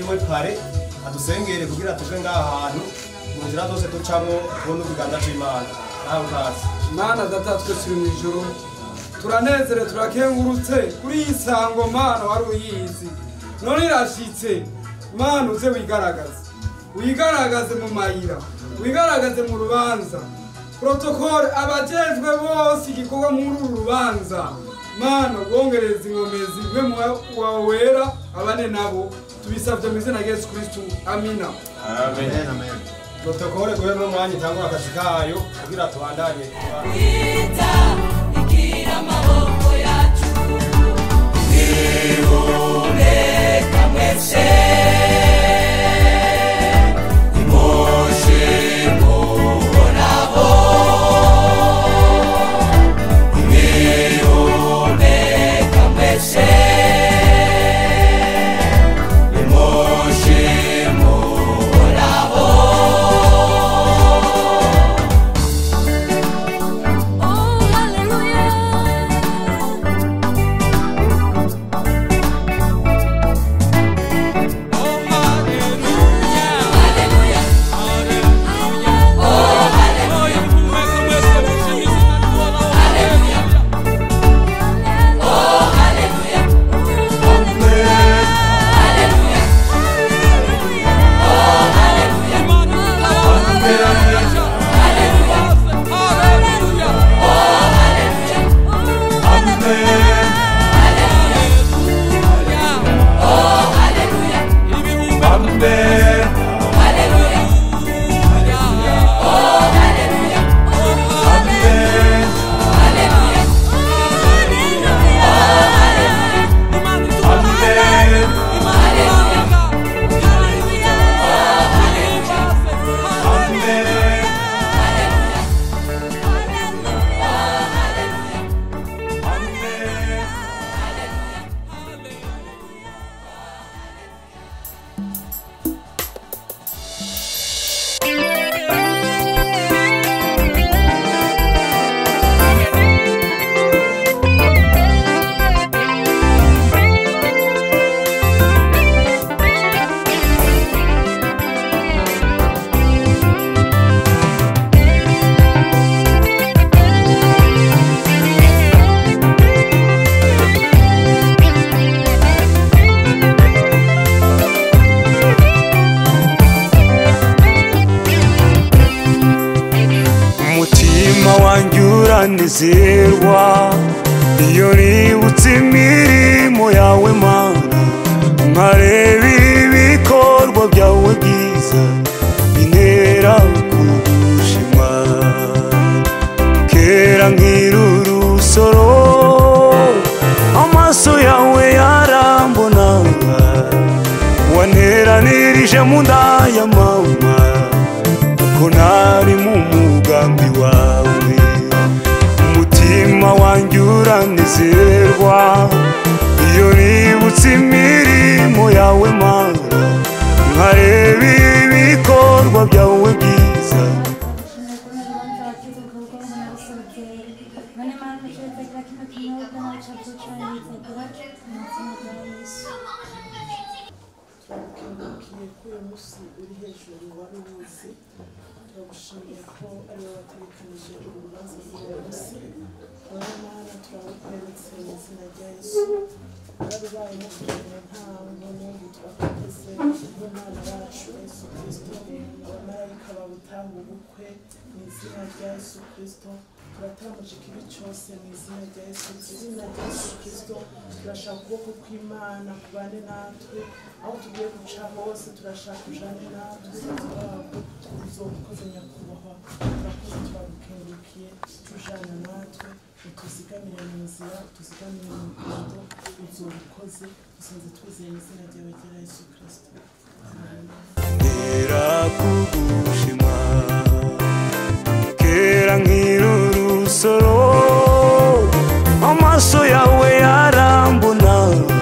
we pare adusengere kugira tuve ngaha hantu mu nzira zose ducamo tubone ikiganza c'imana nawe utazi mana data twe turi mu ijoro turanezerewe turakengurutse kuri iyi sango mana wari uyizi none irashitse mana uze wigaragaze wigaragaze mu mayira wigaragaze mu rubanza protokole abajejwe bose igikorwa muri uru rubanza mana ubwongereza inkomezi mwe mu wawe wera abane nabo tubisabye mu izina rya yesu kristu amina protokole guhe n'umwanya itangura akazi kayo kugira tubandanye Ita igira amaboko yacu Ihumeka mwese Imoshe muhoraho Ihumeka mwese Imoshe muhoraho Oh, hallelujah. umutima wanjye uranezerwa iyo nibutse imirimo yawe mana nkareba ibikorwa byawe byiza bintera kugushima kera nkiri urusoro amaso yawe yarambonaga wanteranirije mu nda ya mama ko ntari mu mugambi wawe umutima wanjye uranezerwa iyo nibutse imirimo yawe mana nkareba ibikorwa byawe byiza turagukengurukiye ko uyu munsi uri hejuru wari uwuzi turagushimiye ko ari wowe wategekanije uru rubanza rw'uyu munsi wowe mana turagukweretse mu izina rya yesu wararubaye no kugira ngo ntango n'ubu turakugize n'umwana wacu yesu kirisito abamarayika babutanga ubukwe mu izina rya yesu kirisito turatambuje ikibi cyose mu izina rya yesu mu izina rya yesu kirisito turashaka ukuboko kw'imana kubane natwe aho tugiye guca hose turashaka ujane natwe wabo uzobukoze nyakubahwa turakoze turagukengurukiye tujana natwe utuzigamire mu nzira utuzigamire mu rugendo uzobukoze dusanze twizeye mu izina ryawe rya yesu kirisito ntera kugushima kera nkiri urusoro amaso yawe yarambona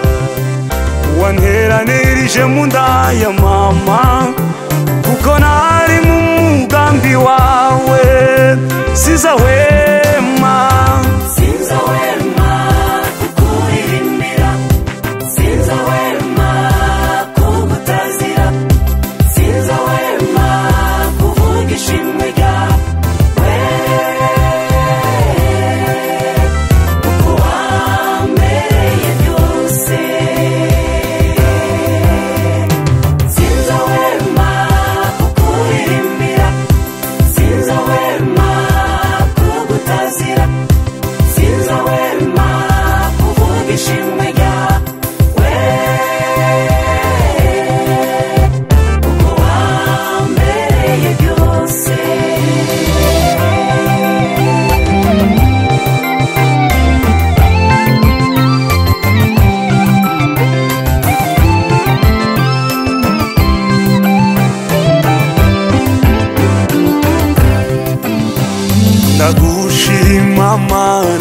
wanteranirije mu nda ya mama kuko nari mu mugambi wawe sizahwema Sinzahwema kukuririmbira Sinzahwema kugutazira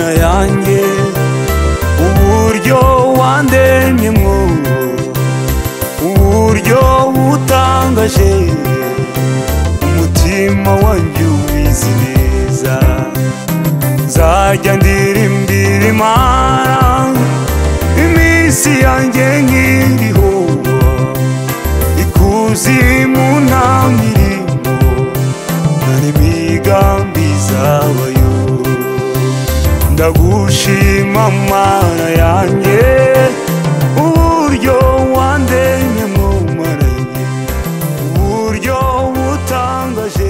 mana yanjye uburyo wandemyemo uburyo butangaje umutima wanjye ubizi neza nzajya ndirimbira imana iminsi yanjye nkiriho ikuzimu nta mirimo nari migambi zabayo ndagushima mana yanjye uburyo wandemye mu maranye uburyo butangaje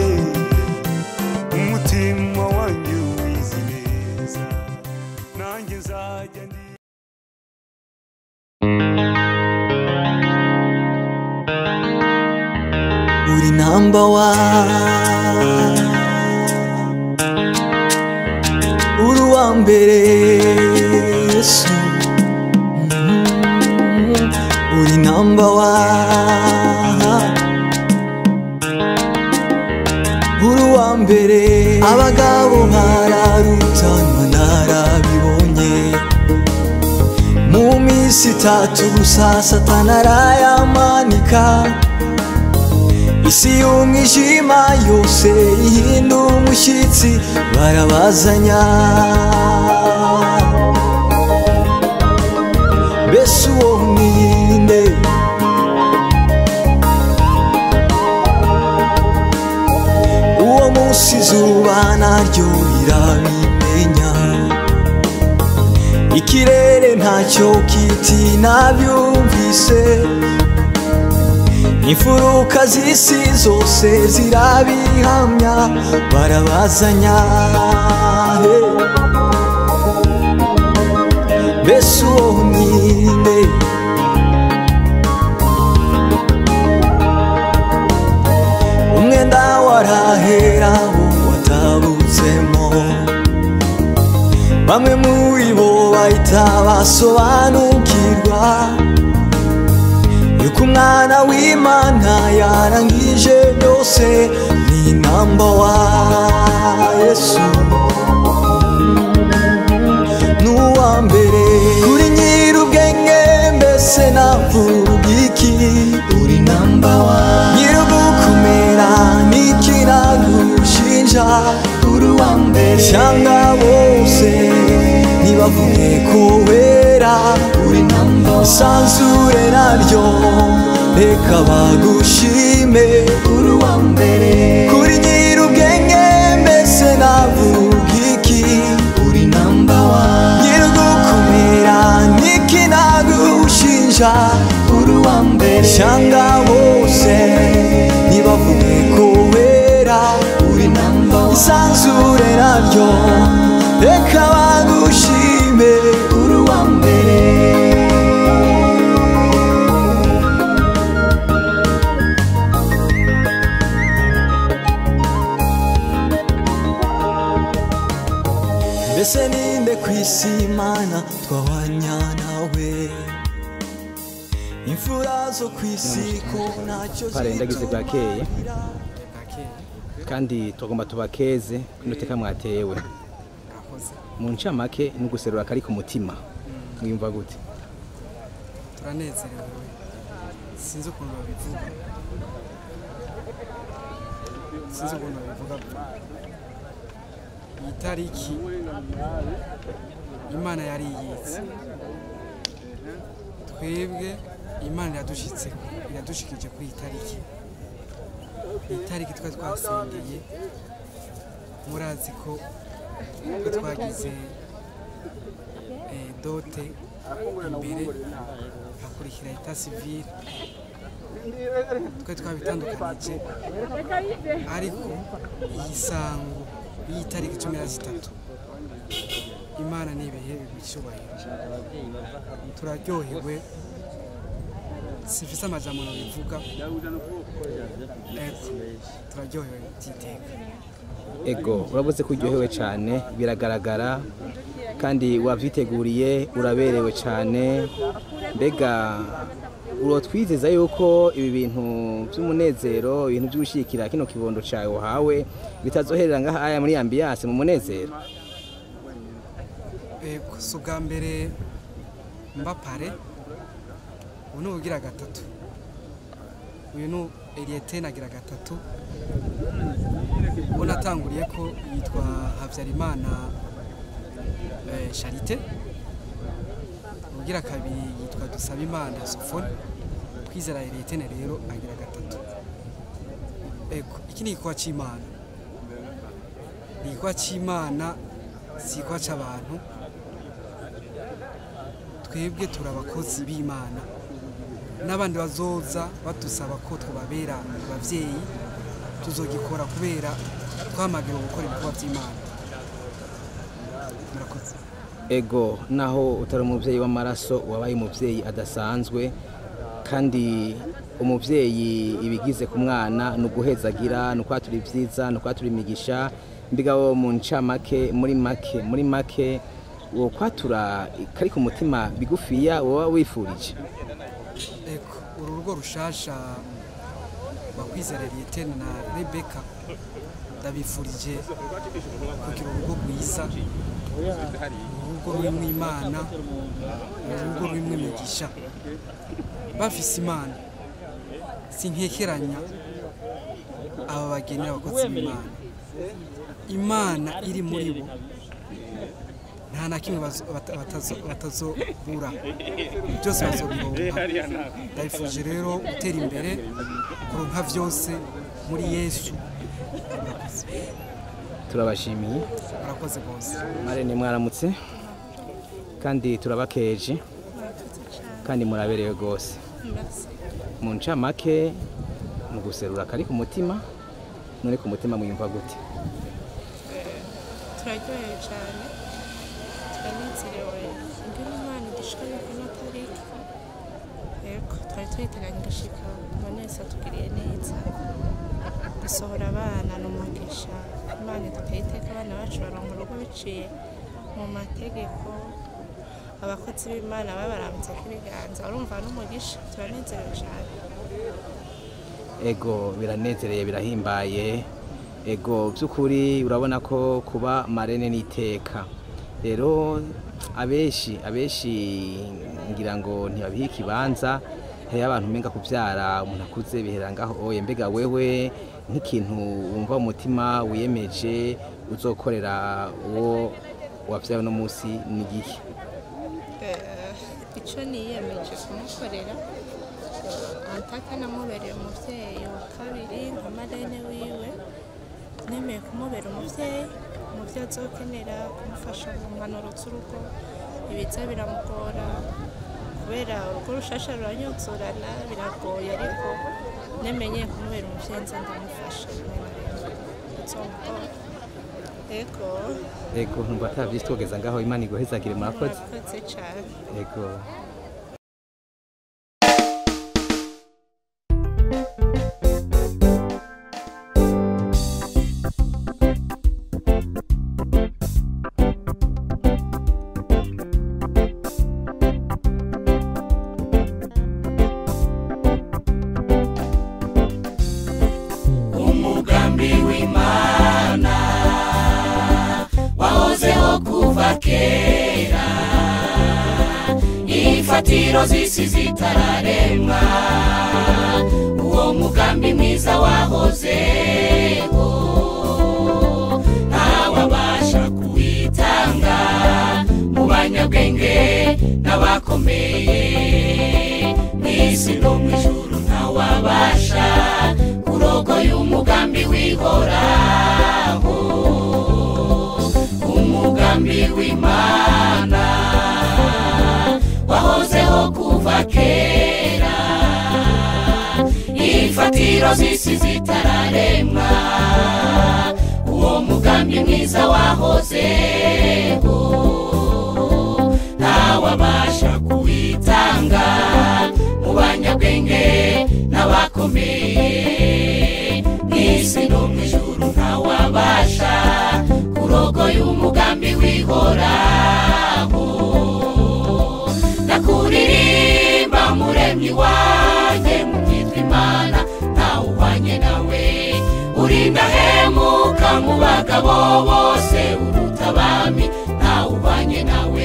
umutima wanjye ubizi neza nanjye nzajya ndi uri namba wa uri uwa mbere yesu Mm, uri namba wa uri uwa mbere abagabo bararutanywa narabibonye mu minsi itatu gusa satana arayamanika isi y'umwijima yose ihinda umushyitsi barabazanya mbese uwo ninde uwo munsi izuba naryo rirabimenya ikirere ntacyo kiti nabyumvise imfuruka z'isi zose zirabihamya barabazanya he. mbese uwo ninde umwenda warahera wo watabutsemo bamwe muri bo bahita basobanukirwa yuko umwana w'imana yarangije byose ni namba wa yesu n'uwa mbere kuri nyir'ubwenge mbese navuga iki uri namba wa nyir'ugukomera n'iki nagushinja uri uwa mbere cyangwa bose ntibavuge ko wera uri namba wa isanzure naryo reka bagushime uri uwa mbere kuri nyir'ubwenge mbese navuga iki uri namba wa nyir'ugukomera n'iki nagushinja uri uwa mbere cyangwa bose ntibavuge ko wera uri namba wa isanzure naryo reka bagushime uri uwa mbere mbese ninde ku isi imana twahwanya nawe imfura zo ku isi ko ntacyo pare ndagize bwakeye Bwakeye, kandi tugomba tubakeze kunuteka mwatewe gakoze. mu ncamake ni uguserura akari ku mutima mwiyumva gute turanezerewe sinzi ukuntu babivuga sinzi ukuntu babivuga iyi tariki imana yari iyizi twebwe imana iradushitse iradushikije kuri iyi tariki iyi tariki twari twasengeye murazi ko twe twagize eh, dote imbere hakurikira eta sivile twe twabitandukanije ariko iyi sango y'iyi tariki cumi na zitatu imana ni ibihe bigushyubahiro turaryohewe sifise amajambo bivuga ego turaryohewe byiteka ego urabuze ko uryohewe cyane biragaragara kandi wavyiteguriye uraberewe cyane mbega urotwizeza yuko ibi bintu by'umunezero ibintu byo gushyigikira kino kibondo cyawe wahawe bitazoherera ngaha aya muri ambiyase mu munezero Ego, si ubwa mbere mba pare ubu ni ubugira gatatu uyu ni eriyeteni agira gatatu uwo natanguriye ko yitwa habyarimana eh, charite ubugira kabiri yitwa dusabimana sofone kwizera eriyeteni rero agira gatatu ego iki ni igikorwa cy'imana ni igikorwa cy'imana si igikorwa cy'abantu twebwe turi abakozi b'imana n'abandi bazoza badusaba ko twababera ababyeyi tuzogikora kubera twamagirwa gukora ibikorwa by'imana murakoze ego naho utari umubyeyi w'amaraso wabaye umubyeyi adasanzwe kandi umubyeyi ibigize ku mwana ni uguhezagira ni ukwatura ibyiza ni ukwatura imigisha mbiga wo mu ncamake muri make muri make uwo kwatura kari ku mutima bigufiya woba wifurije ego uru rugo rushasha bakwizera liyeteni na rebeka ndabifurije kugira urugo rwiza urugo rurimo imana urugo rurimo imigisha bafise imana sinkekeranya aba bagenera abakozi b'imana imana iri muri bo nta na kimwe bazo- bata- batazo- batazobura byose bazobironka ndabifuje rero gutera imbere kuronka byose muri yesu murakoze turabashimiye murakoze rwose marene mwaramutse kandi turabakeje kandi muraberewe rwose mu ncamake mu guserura kari ku mutima none ku mutima mwiyumva gute turaryohewe cyane turanezerewe ingene imana idushikanye kuri ino tariki yego twari tuyiteganya igashika none wese atugiriye neza gusohora abana ni umugisha imana iduteye iteka abana bacu baronka urugo biciye mu mategeko abakozi b'imana babarambitse k'ibiganza urumva n'umugisha turanezerewe cyane ego biranezereye birahimbaye ego by'ukuri urabona ko kuba marene n'iteka rero abenshi abenshi ngira ngo ntibabihe ikibanza hariho abantu umenga kubyara umuntu akuze bihera ngaho oye mbega wewe nk'ikintu wumva mu mutima wiyemeje uzokorera uwo wabyaye uno munsi ni igihe Eh, icyo niyemeje kumukorera antaka namubereye umubyeyi wa kabiri nka marene wiwe nemeye kumubera umubyeyi umubyeyi azokenera kumufasha mu mpanuro z'urugo ibiza biramugora kubera urugo rushasha ruranyuzurana biragoye ariko nemenye kumubera umubyeyi nza ndamufasha rimwe na rimwe bizomugora ego ego ntumva atabyisi twogeza ngaho imana iguhezagire murakoze murakoze cyane ego umugambi w'imana wahozeho kuva kera imfatiro z'isi zitararemwa uwo mugambi mwiza wahozeho ntawabasha kuwitanga mu banyabwenge n'abakomeye mu isi no mu ijuru ntawabasha kurogoya umugambi wihoraho umugambi w'imana wahozeho kuva kera imfatiro z'isi zitararemwa uwo mugambi mwiza wahozeho ntawabasha kuwitanga mu banyabwenge n'abakomeye mu isi no mu ijuru ntawabasha kurogoya umugambi wihoraho nakuririmba muremyi wanjye mu byitwa imana ntawuhwanye nawe urindahemuka mu bagabo bose uruta abami ntawuhwanye nawe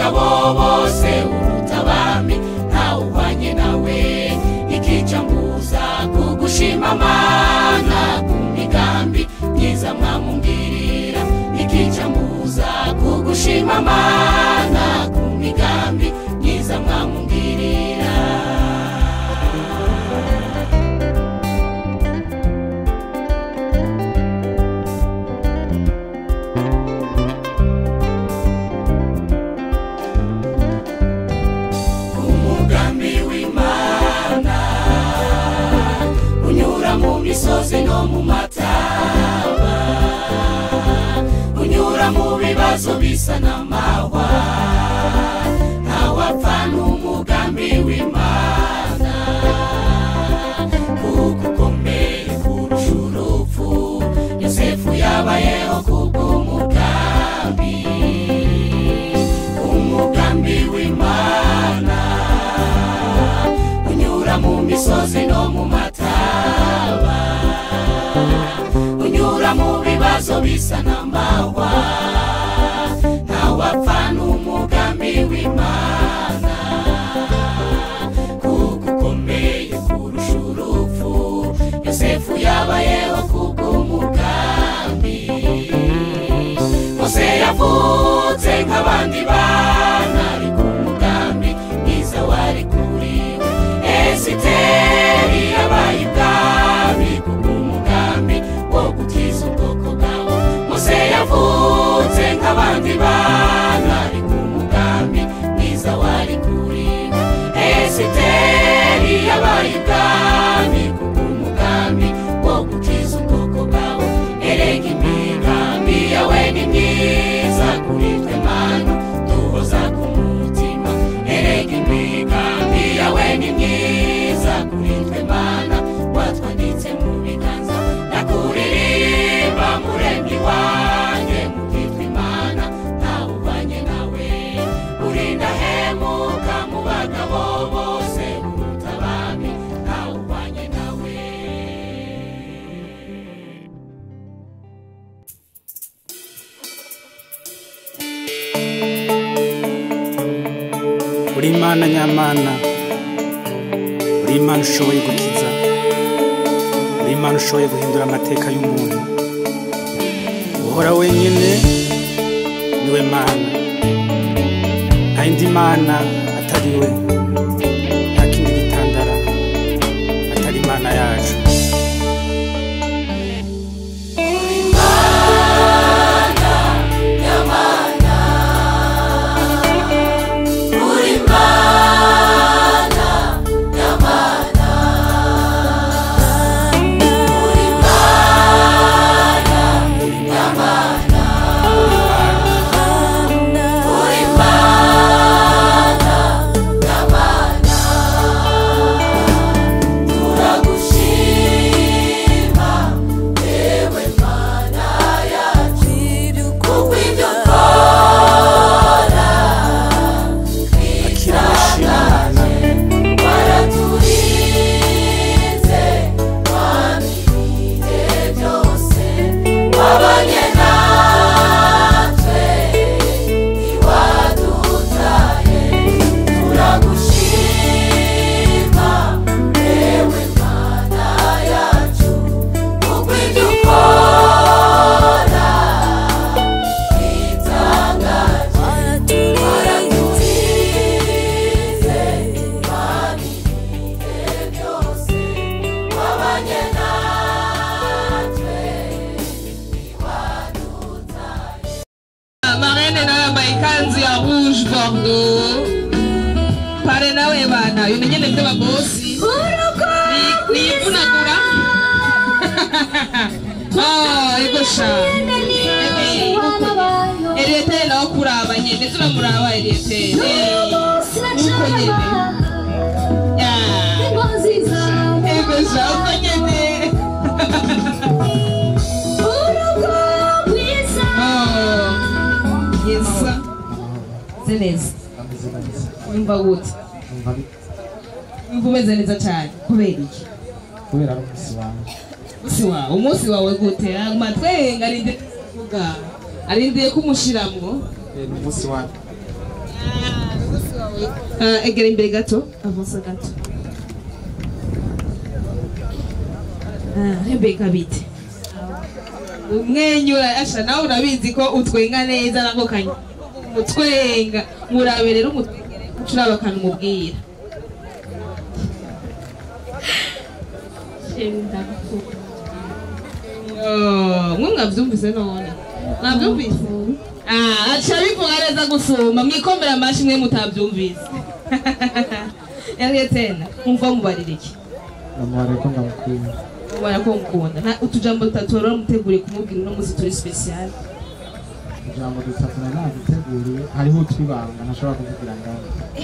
bagabo bose uruta abami ntawe uhwanye nawe ikica mbuza kugushima mana ku migambi myiza mwamungirira ikica mbuza kugushima mana ku migambi myiza mwamungirira umugambi w'imana unyura mu misozi no mu mataba unyura mu bibazo bisa n'amahwa ntawapfa n'umugambi w'imana kuko ukomeye kurusha urupfu yosefu yabayeho kubw'umugambi umugambi w'imana unyura mu misozi no mu mataba unyura mu bibazo bisa n'amahwa ntawapfa n'umugambi w'imana kuko ukomeye kurusha urupfu yosefu yabayeho kubw'umugambi mose yavutse nk'abandi bana ariko umugambi mwiza wari kuri we esiteri yabaye ibwami kubw'umugambi wo gukiza ubwoko bwawe mose yavutse nk'abandi bana ariko umugambi mwiza wari kuri we esiteri yabaye ibwami kubw'umugambi wo gukiza ubwoko bwawe erega imigambi yawe ni myiza kuri twe mana duhoza ku mutima erega imigambi yawe ni myiza kuri twe mana watwanditse mu biganza nakuririmba muremyi wanjye mukitwa imana ntawe ubanye nawe urinda hemuka mu bagabo bose uruta abami ntawe ubanye nawe uri imana nyamana uri imana ushoboye gukiza uri imana ushoboye guhindura amateka y'umuntu uhora wenyine niwe mana nta yindi mana atari we nta kindi gitandara atari imana yacu akira amashimwe mana wabanye natwe ntiwadutaye turagushima yewe mana yacu kuko ibyo ukora bitangaje waraturize mana ibihe byose wabanye natwe marene nawe yambaye ikanzu ya rouge bordeaux pare nawe bana bimenye nibyo babosi Ni- niyivunagura Oh, ego sha eriyetere nawe kuraba nyene turamuraba eriyetere uko nyene Ya. ego sha uko nyene Oh, yesa zeneza wumva gute wumva umeze neza cyane kubera iki kubera ari umunsi wawe umunsi wawe umunsi wawe gute aguma twenga arindiriye kuvuga arindiye kumushiramwo Eh, ni umunsi wawe Ah, egera imbere gato avansa gato Ah, rebeka bite umwenyura asha nawe urabizi ko utwenga neza nako kanya umutwenga murabe rero umucuraba akantu umubwira Oh, mwe mwavyumvise none mwavyumvise Ah, aca bivuga neza gusumba mwikomera amashi mwe mutavyumvise yariye tena umva mubarira iki namubare ko ndamukunda mubara ko mukunda Nta- utujambo dutatu rero muteguriye kumubwira uno munsi turi special ijambo dutatu na naduteguriye hariho utwibanga ntashobora kuvugira ngaho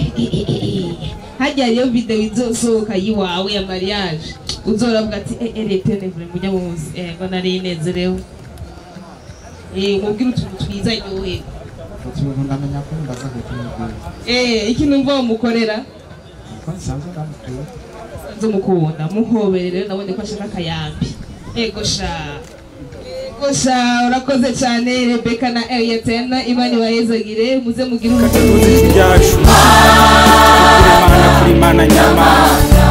hajya hariyo video izosohoka yiwawe ya mariage uzoravuga ati eh eh leta nevure mujya munsi eh ngo nari nezerewe eh mubwire utuntu twiza nyowe utuntu ndamenya ko ndaza kutumubwira eh ikintu mva mukorera ko nsanzwe ndamukunda nzo mukunda muhobere rero nabonye ko ashaka akayambi ego sha ego sha urakoze cyane rebeka na eliyatena imana ibahezagire muze mugire tuzi ibyacu kuri mana kuri mana nyamana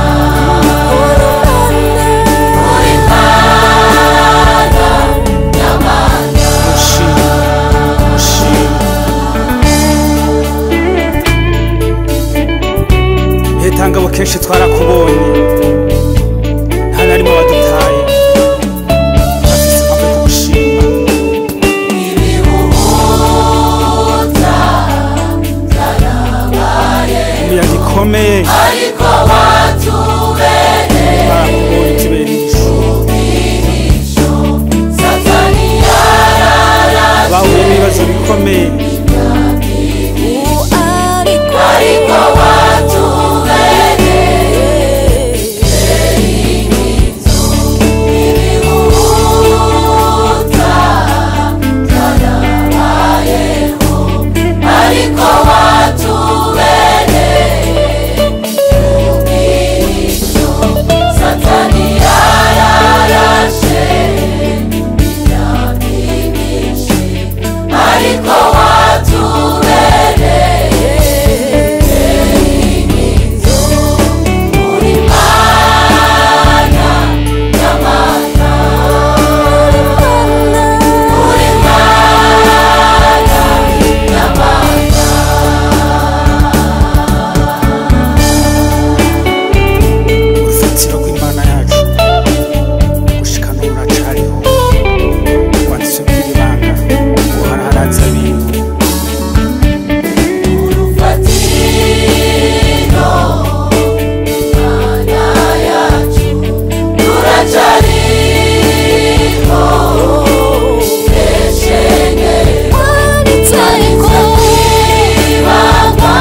Mushima, mushima. hetangabo kenshi twarakubonye nta na rimwe wadutaye afise impamvu yo kugushima imiyaga ikomeye ariko watubereye barakubonye utubereye ijisho satani yararashe bahuye n'ibibazo bikomeye ariko watubereye inkinzo ibihuta byarabayeho ariko watubereye ubwihisho satani yararashe imyaka myinshi ariko watubereye inkinzo uri mana nyamana uri mana nyamana urufatiro rw'imana yacu gushikana ruracariho wadusubira ibanga uharaharaza bintu urufatiro mana yacu ruracariho eshenge ariko ibanga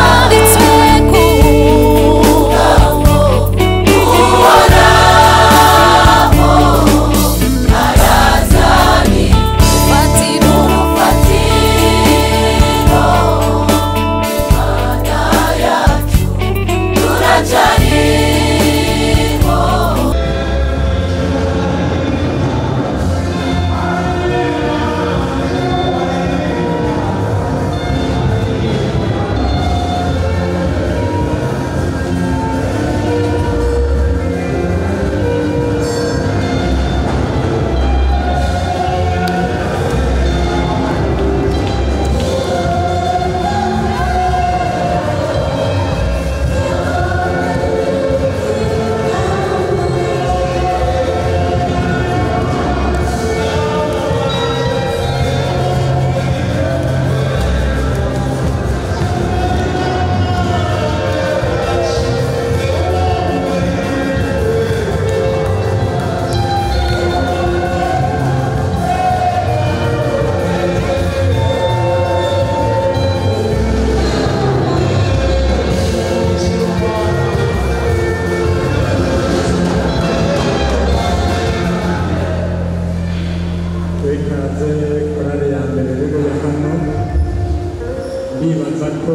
umugabo uhoraho arazani urufatiro mana yacu ruracariho ikaze korale ya mbere rero hano ndibaza ko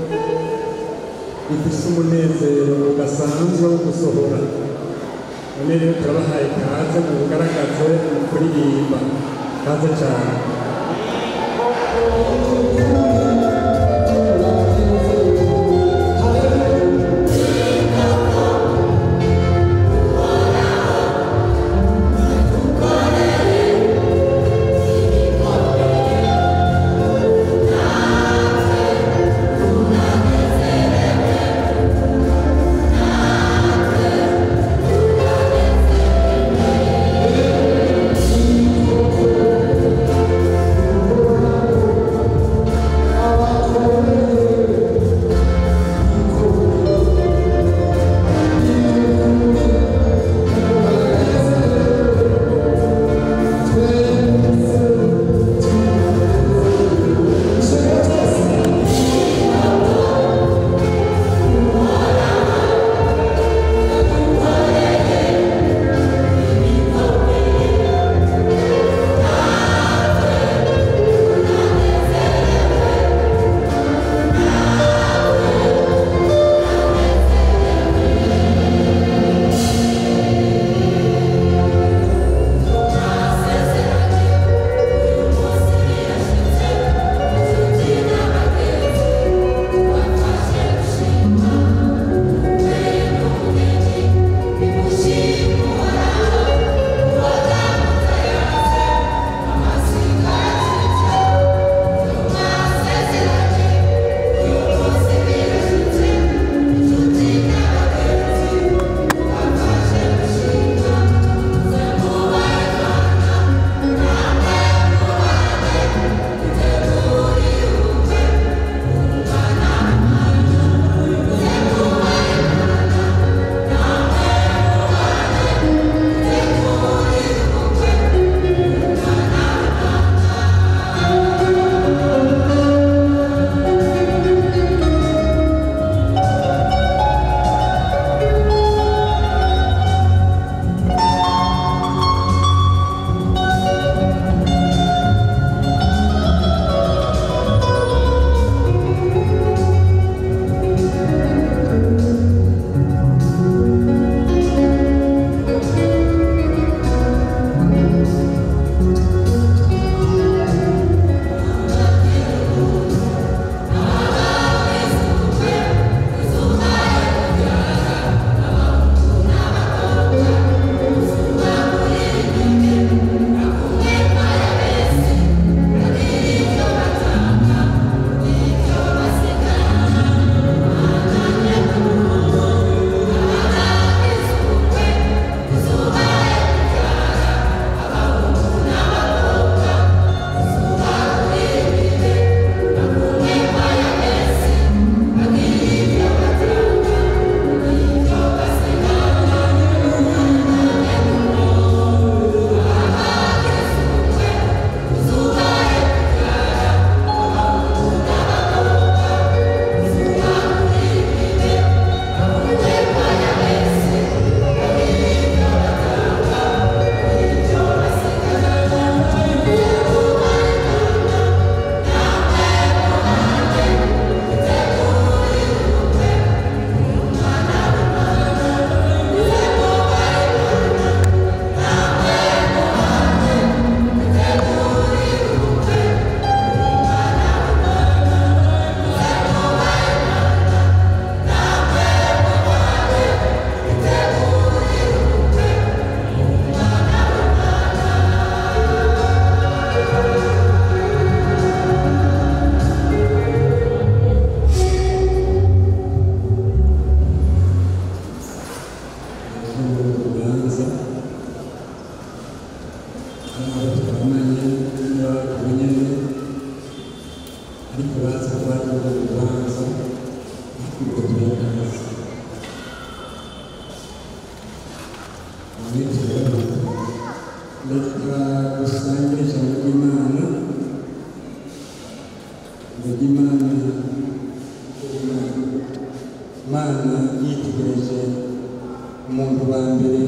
ifise umunezero udasanzwe wo gusohora none rero turabahaye kaze mu bugaragaze mu kuririmba kaze cyane reka dusangire ijambo ry'imana ngo ry'imana imana yitegereje umuntu wa mbere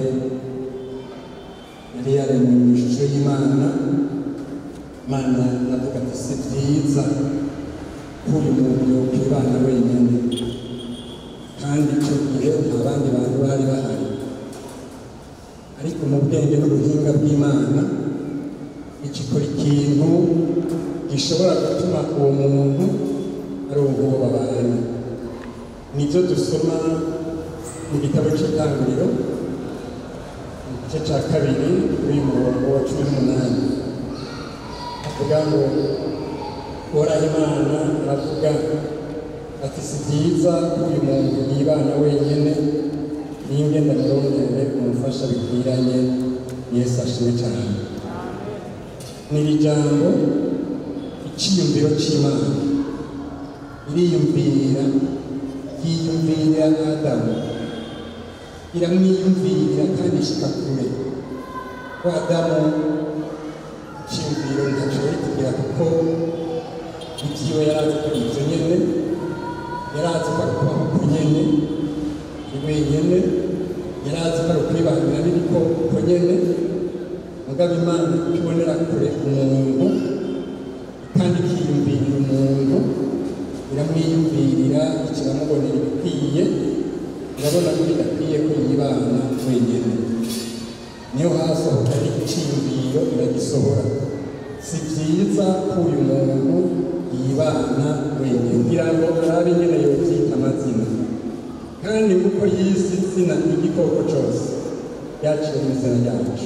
yari yaremwe mu ishusho y'imana imana iravuga ati si byiza ko uyu muntu yokwibana wenyine kandi icyo gihe nta bandi bantu bari bahari ariko mu bwenge n'ubuhinga bw'imana ikikora ikintu gishobora gutuma uwo muntu ari uwo babana nibyo dusoma mu gitabo cy'itangiriro mu gice cya kabiri kuri uyu murongo wa cumi n'umunani avuga ngo uhoraho imana aravuga ati si byiza ko uyu muntu yibana wenyine ninge ndamurondere umufasha bikwiranye yesu ashimwe cyane ni iri jambo icyiyumviro cy'imana iriyumvira yiyumvira adamu iramwiyumvira kandi ishyika kure ko adamu icyiyumviro ntashobora kugira kuko ibyiwe yari azi ko ibyo nyine yari azi ko ari kubaho ku nyine ari wenyine yari azi ko ari ukwibanira n'ibikoko nyine mugabo imana ikibonera kure umuntu kandi ikiyumvirira umuntu iramwiyumvirira ikiramubonera ibikwiye irabona ko bidakwiye ko yibana wenyine niyo hasohoka icyiyumviro iragisohora si byiza ko uyu muntu yibana wenyine kugira ngo arabe nyine yobyita amazina kandi kuko yisi izina igikoko cyose yaciye mu izina ryacu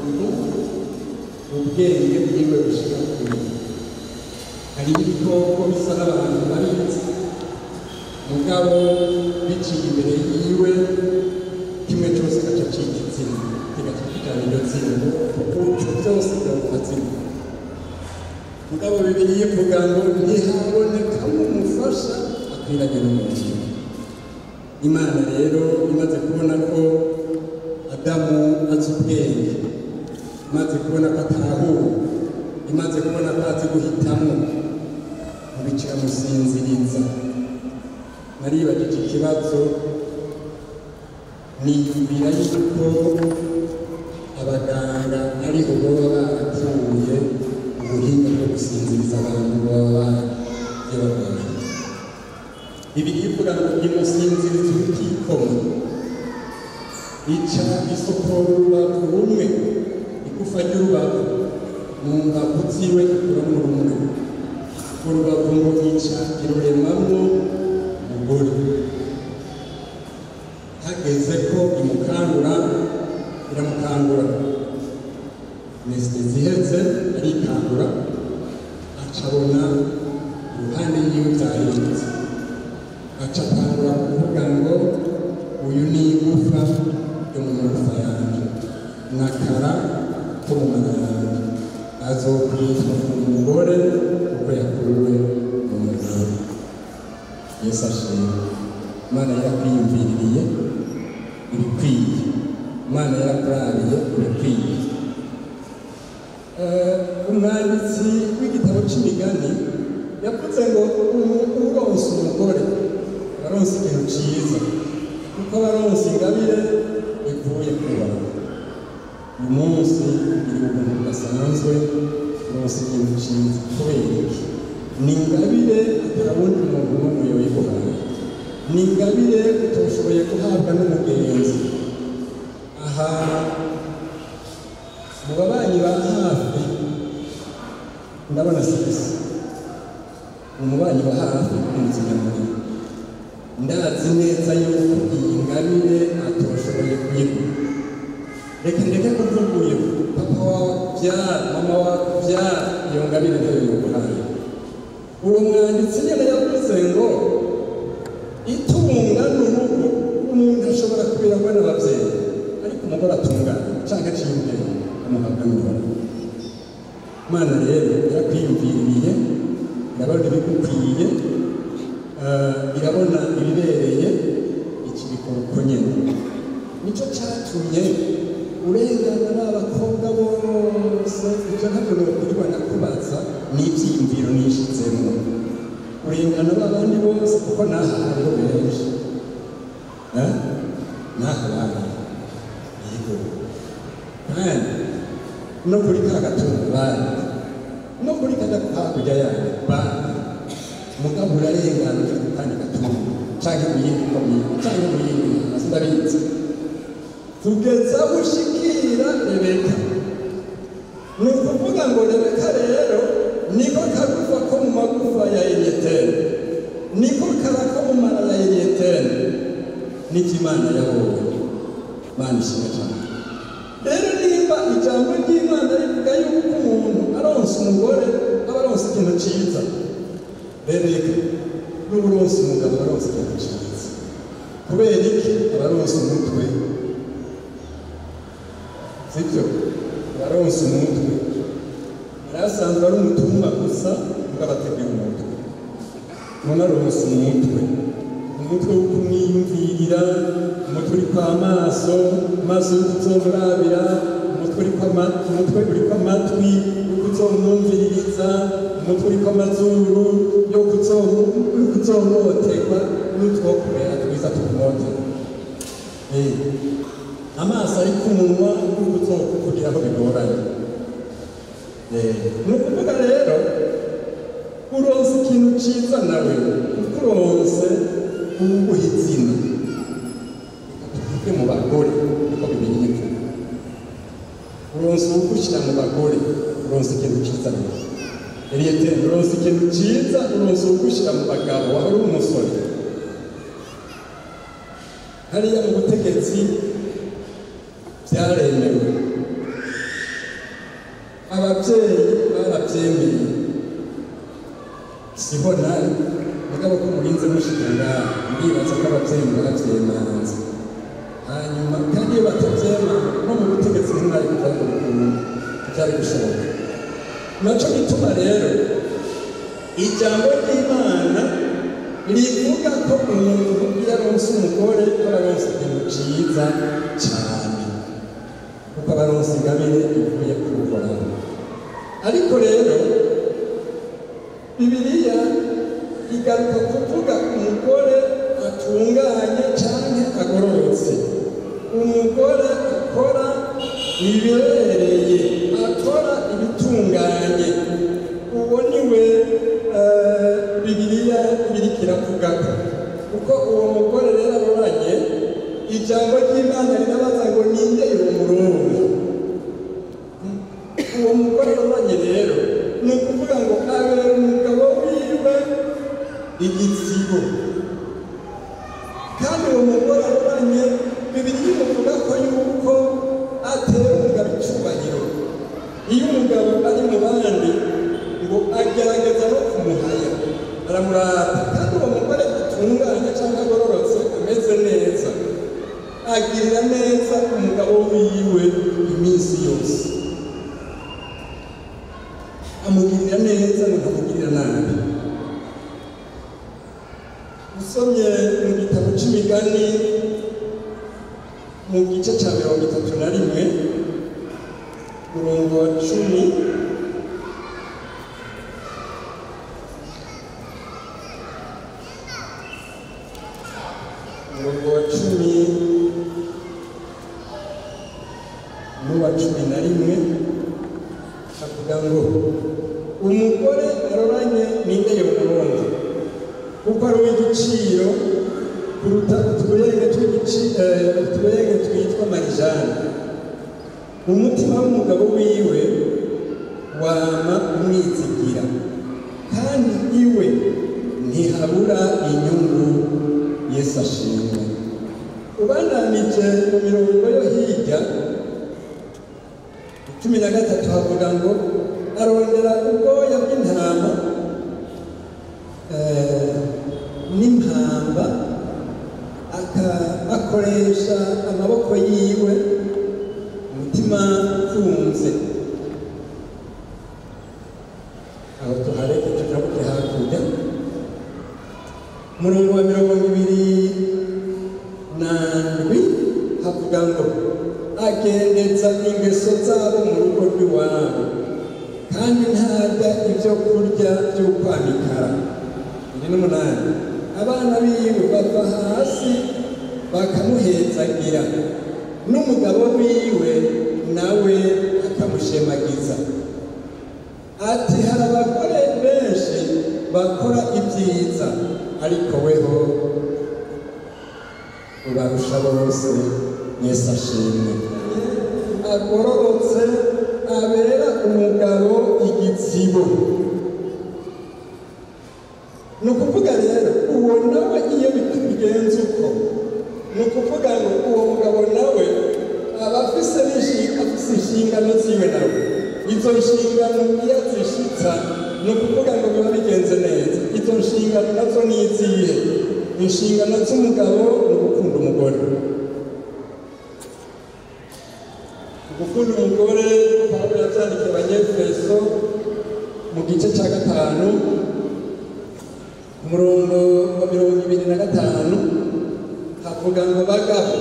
ubwenge bwiwe bushika kure hari ibikoko bisa n'abantu babizi mugabo biciye imbere yiwe kimwe cyose gaca cika izina kigaca kijana iryo zina kuko byose byavuga zina mugabo bibiri ivuga ngo ntihabonekamo umufasha akwiranye n'umuntu imana rero imaze kubona ko adamu azi ubwenge imaze kubona ko atahura imaze kubona ko azi guhitamo mubicira musinziriza naribagije ikibazo niyumvira yuko abaganga ariho baba barapfuye ubuhinga bwo gusinziriza abantu baba barabyabarwaye bibiri ivuga ngo nimusinzirize utikoma ica isokora urubavu rumwe igufa ry'urubavu mu mbavu ziwe ikuramo rumwe urubavu ngo ica iruremamo umugore hageze ko imukangura iramukangura mesite ziheze arikangura acabona iruhande yiwe byahindutse aca atangura kuvuga ngo uyu ni igufa yo mu magufa yanjye nakara ko mu mara yanjye azokwitwa umugore kuko yakuwe mu mugabo yesu ashimwe imana yarakwiyumviririye ibikwiye imana yarakurabiye ibikwiye umwanditsi w'igitabo cy'imigani yavuze ngo uronse umugore baronse ikintu cyiza kuko baronse ingabire ivuye ku bantu uyu munsi iri ubuntu budasanzwe uronse ikintu cyiza kubera iki ni ingabire atawundi muntu n'umwe yoyiguhaye ni ingabire utoshoboye guhabwa n'umugenzi aha mu babanyi ba hafi ndabona sisi umubanyi wa hafi umuzigamuri ndazi neza yuko iyi ngabire atoshoboye kuyigura reka ndeke kuvuga uyu papa wawe byara mama wawe byara iyo ngabire nayo yoguhaye uwo mwanditsi nyine yavuze ngo itunga n'urugo umuntu ashobora kubirangwa n'ababyeyi ariko umugore atungana cyangwa aciye ubwenge amuhabwa n'umugore imana rero yarakwiyumviriye irabona ibigukwiye irabona ibibereye iki bikora uko nyine nicyo cyatumye urengana n'abakobwa bose ibyo ntabwo nokurirwa nakubaza ni ibyiyumviro nishizemo urengana n'abandi bose kuko naha hariho benshi Eh? naha bana yego kandi no kuri ka gatungo bari no kuri kada hakurya yayo bari mugabo urarengana uje ku kandi gatungo canke mu yindi komine canke mu yindi ntara sindabizi tugeza aho ushikira rebeka ni ukuvuga ngo rebeka rero niko kagufa ko mu magufa ya eliyeteri niko kara ko mu mara ya eliyeteri n'ibyo imana yabonye mana ishimwe cyane rero nimba ijambo ry'imana rivuga yuko umuntu aronsa umugore aba aronsa ikintu cyiza rebeka n'ubu uronsa umugabo aba aronsa ikintu cyiza kubera iki aba aronsa umutwe sibyo aba aronsa umutwe yari asanzwe ari umutumwa gusa mugabo ateguye umutwe none aronsa umutwe umutwe wo kumwiyumvirira umutwe uri kw'amaso amaso yo kuzomurabira umutwe uri kw'ama- umutwe uri kw'amatwi yo kuzomwumviririza umutwe uri kw'amazuru yo kuzomu- yo kuzomoterwa n'utwo kurera twiza tukumotera Eh, amaso ari ku munwa yo kuzokugira aho bigoranye Eh, ni ukuvuga rero uronse ikintu cyiza nawe kuko uronse uwuguha izina tuvuge mu bagore niko bibiri bivuga uronse uwugushyira mu bagore uronse ikintu cyiza nawe eliyeteri uronse ikintu cyiza uronse uwugushyira mu bagabo waba uri umusore hariya mu butegetsi byaremewe ababyeyi barabyemeye siho nawe mugabo ko murinze mushika ngaha ndibaza ko ababyeyi barabyemanze hanyuma kandi iyo batabyema no mu butegetsi ntimwari kuva ngo bikunde byari gushoboka naco gituma rero ijambo ry'imana rivuga ko umuntu iyo aronse umugore aba aronse ikintu ciza cane kuko aba aronse ingabire ivuye ku Uhoraho ariko rero bibiliya igaruka kuvuga umugore atunganye canke agororotse umugore akora ibibereye akora ibitunganye uwo ni we eh, bibiliya biriko iravugako kuko uwo mugore rero aroranye ijambo ry'imana rirabaza ngo ninde uwo murongo uwo mugore aroranye rero ni ukuvuga ngo abera umugabo wiwe igitsibo kandi uwo mugore aroranye bibiri bimuvuga ko yuko atera umugabo icyubahiro iyo umugabo ari mu bandi ngo agerageza no kumuhaya aramurata kandi uwo mugore atunganye cyangwa agororotse ameze neza agirira neza umugabo wiwe iminsi yose amugirira neza ntamugirira nabi usomye mu gitabo cy'imigani mu gice cya mirongo itatu na rimwe murongo wa cumi umurongo wa cumi n'uwa cumi na rimwe avuga ngo umugore aroranye ninde yomurongo kuko ari uw'igiciro kuruta utubuyenge tw'igici- eh, utubuyenge twitwa marijani umutima w'umugabo wiwe wama umwizigira kandi iwe ntihabura inyungu yesu ashimwe ubandanije mu mirongo yo hirya cumi na gatatu havuga ngo arondera ubwoya bw'intama eh, n'impamba aka- akoresha amaboko yiwe umutima ufunze aho tuhareke tujabuke hakurya umurongo wa mirongo ibiri na ndwi havuga ngo agendeza ingeso zabo mu rugo rw'iwabo kandi ntarya ibyo kurya by'ukwamikara iri n'umunani abana biwe bava hasi bakamuhezagira n'umugabo wiwe nawe akamushemagiza ati hari abagore benshi bakora ibyiza ariko weho ubarusha bose yesu ashimwe agororotse abera umugabo igitsibo ni ukuvuga rero uwo nawe iyo bigenze uko ni ukuvuga ngo uwo mugabo nawe aba afise n'inshinga afise inshingano ziwe nawe izo nshingano iyo azishitsa ni ukuvuga ngo biba bigenze neza izo nshingano nazo ni izihe inshingano z'umugabo ni ugukunda umugore gukunda umugore pawulo yabyandikiye abanyefeso mu gice cya gatanu ku murongo wa mirongo ibiri na gatanu havuga ngo bagabo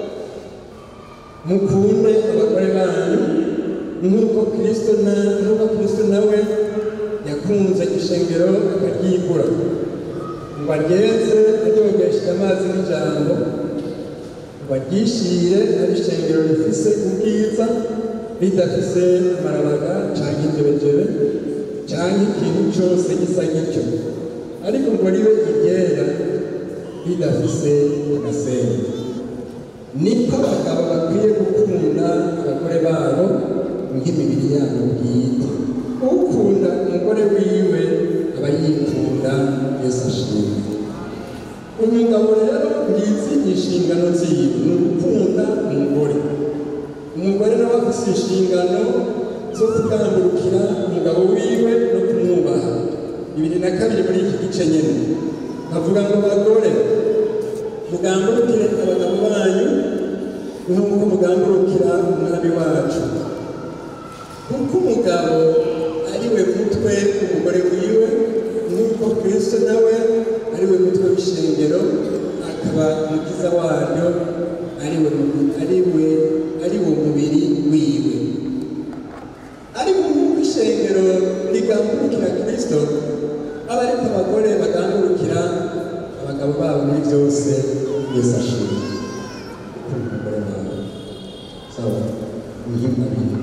mukunde abagore banyu nk'uko kristo na nk'uko kristo nawe yakunze ishengero akaryigura ngo agenze aryogesheje amazi n'ijambo ngo aryishire ari ishengero rifise ubwiza ridafise amarabaga canke injebejebe canke ikintu cose gisa gityo ariko ngo ribe iryera ridafise agasenyi niko abagabo bakwiye gukunda abagore babo nk'imibiri yabo bwite ukunda umugore wiwe aba yikunda yesu ashimwe umugabo rero ngizi inshingano ziwe ni ugukunda umugore umugore nawe afite inshingano zo kugambukira umugabo wiwe no kumwubaha bibiri na kabiri muri iki gice nyine havuga ngo bagore mugambukire abagabo banyu nk'uko mugambukira umwami wacu kuko umugabo ari we mutwe umugore wiwe nk'uko kristo nawe ari we mutwe w'ishengero akaba umukiza waryo ari we ari we ari wo mubiri wiwe ariko nk'uko ishengero rigambukira kristo aba ariko abagore bagambukira abagabo babo muri byose yesu ashimwe umugore wawe sawa muhimbabire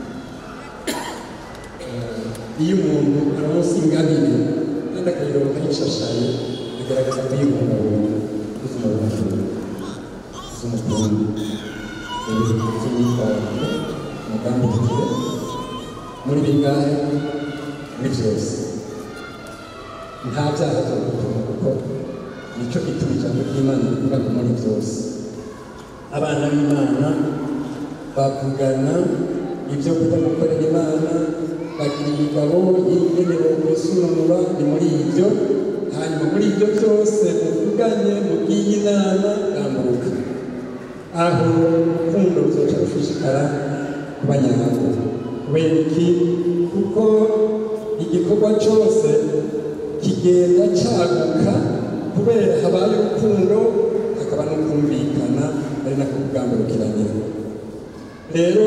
iyo umuntu aronse ingabire kandi akayironka yishashaye bigaragaza ko yibungabunga ubuzima bw'umuntu z'umukungu z'imyitwarire umugambi ufite muri bingahe muri byose nta byaha byo gutuma kuko nicyo gituma ijambo ry'imana rivuga ko muri byose abana b'imana bavugana ibyo kujya gukorera imana bagira imigabo y'ingenero gusununura ni muri ibyo hanyuma muri ibyo byose muvuganye mubwiye inama gambuka aho urukundo ruzoca rushishikara kuba nyarwo kubera iki kuko igikorwa cyose kigenda cyaguka kubera habaye urukundo hakaba no kumvikana ari nako kugamburukiranira rero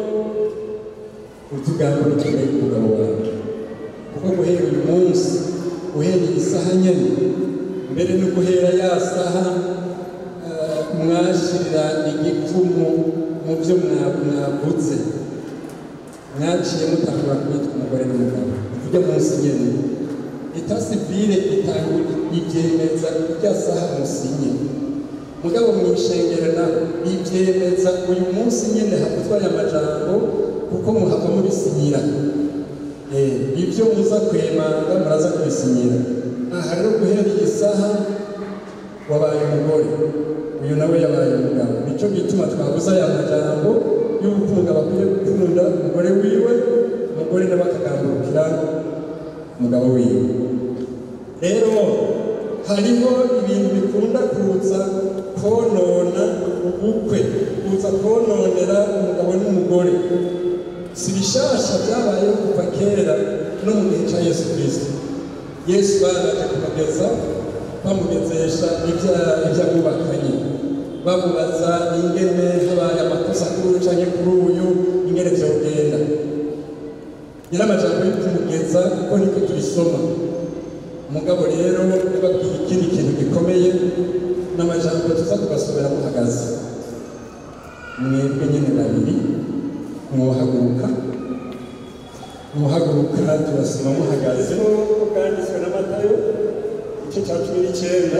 utugambukire umugabo wawe kuko guhera uyu munsi uhereye isaha nyene mbere no guhera ya saha eh, mwashirira igipfumu mu byo mwa- mwavuze mwaciye mutangura kwitwa umugore n'umugabo ujya munsi nyene leta sivile itangura ibyemeza irya saha musinye mugabo mu ishengero naho ibyemeza uyu munsi nyene havuzwa aya majambo kuko muhava mubisinyira Eh, ibyo muza kwemanga muraza kubisinyira aha rero guhera iyi saha wabaye umugore uyu nawe yabaye umugabo nicyo gituma twabuze aya majambo y'urukundo bakwiye gukunda umugore wiwe umugore nawe akagambukira umugabo wiwe rero hariho ibintu bikunda kuza konona ubukwe kuza kononera umugabo n'umugore si bishasha byabayeho kuva kera no mu gihe cya yesu kirisito yesu baraje kumugeza bamugezesha ibya- iby'abubakanye bamubaza ingene habaye amakosa kuri uyu canke kuri uyu ingene vyogenda yari amajambo yo kumugeza kuko niko turisoma umugabo rero yababwiye ikindi kintu gikomeye n'amajambo tuza tugasomera muhagaze mwebwe nyene babiri mwohaguruka muhaguruka turasoma muhagaze nk'uko bwanditswe na matayo igice cya cumi n'icyenda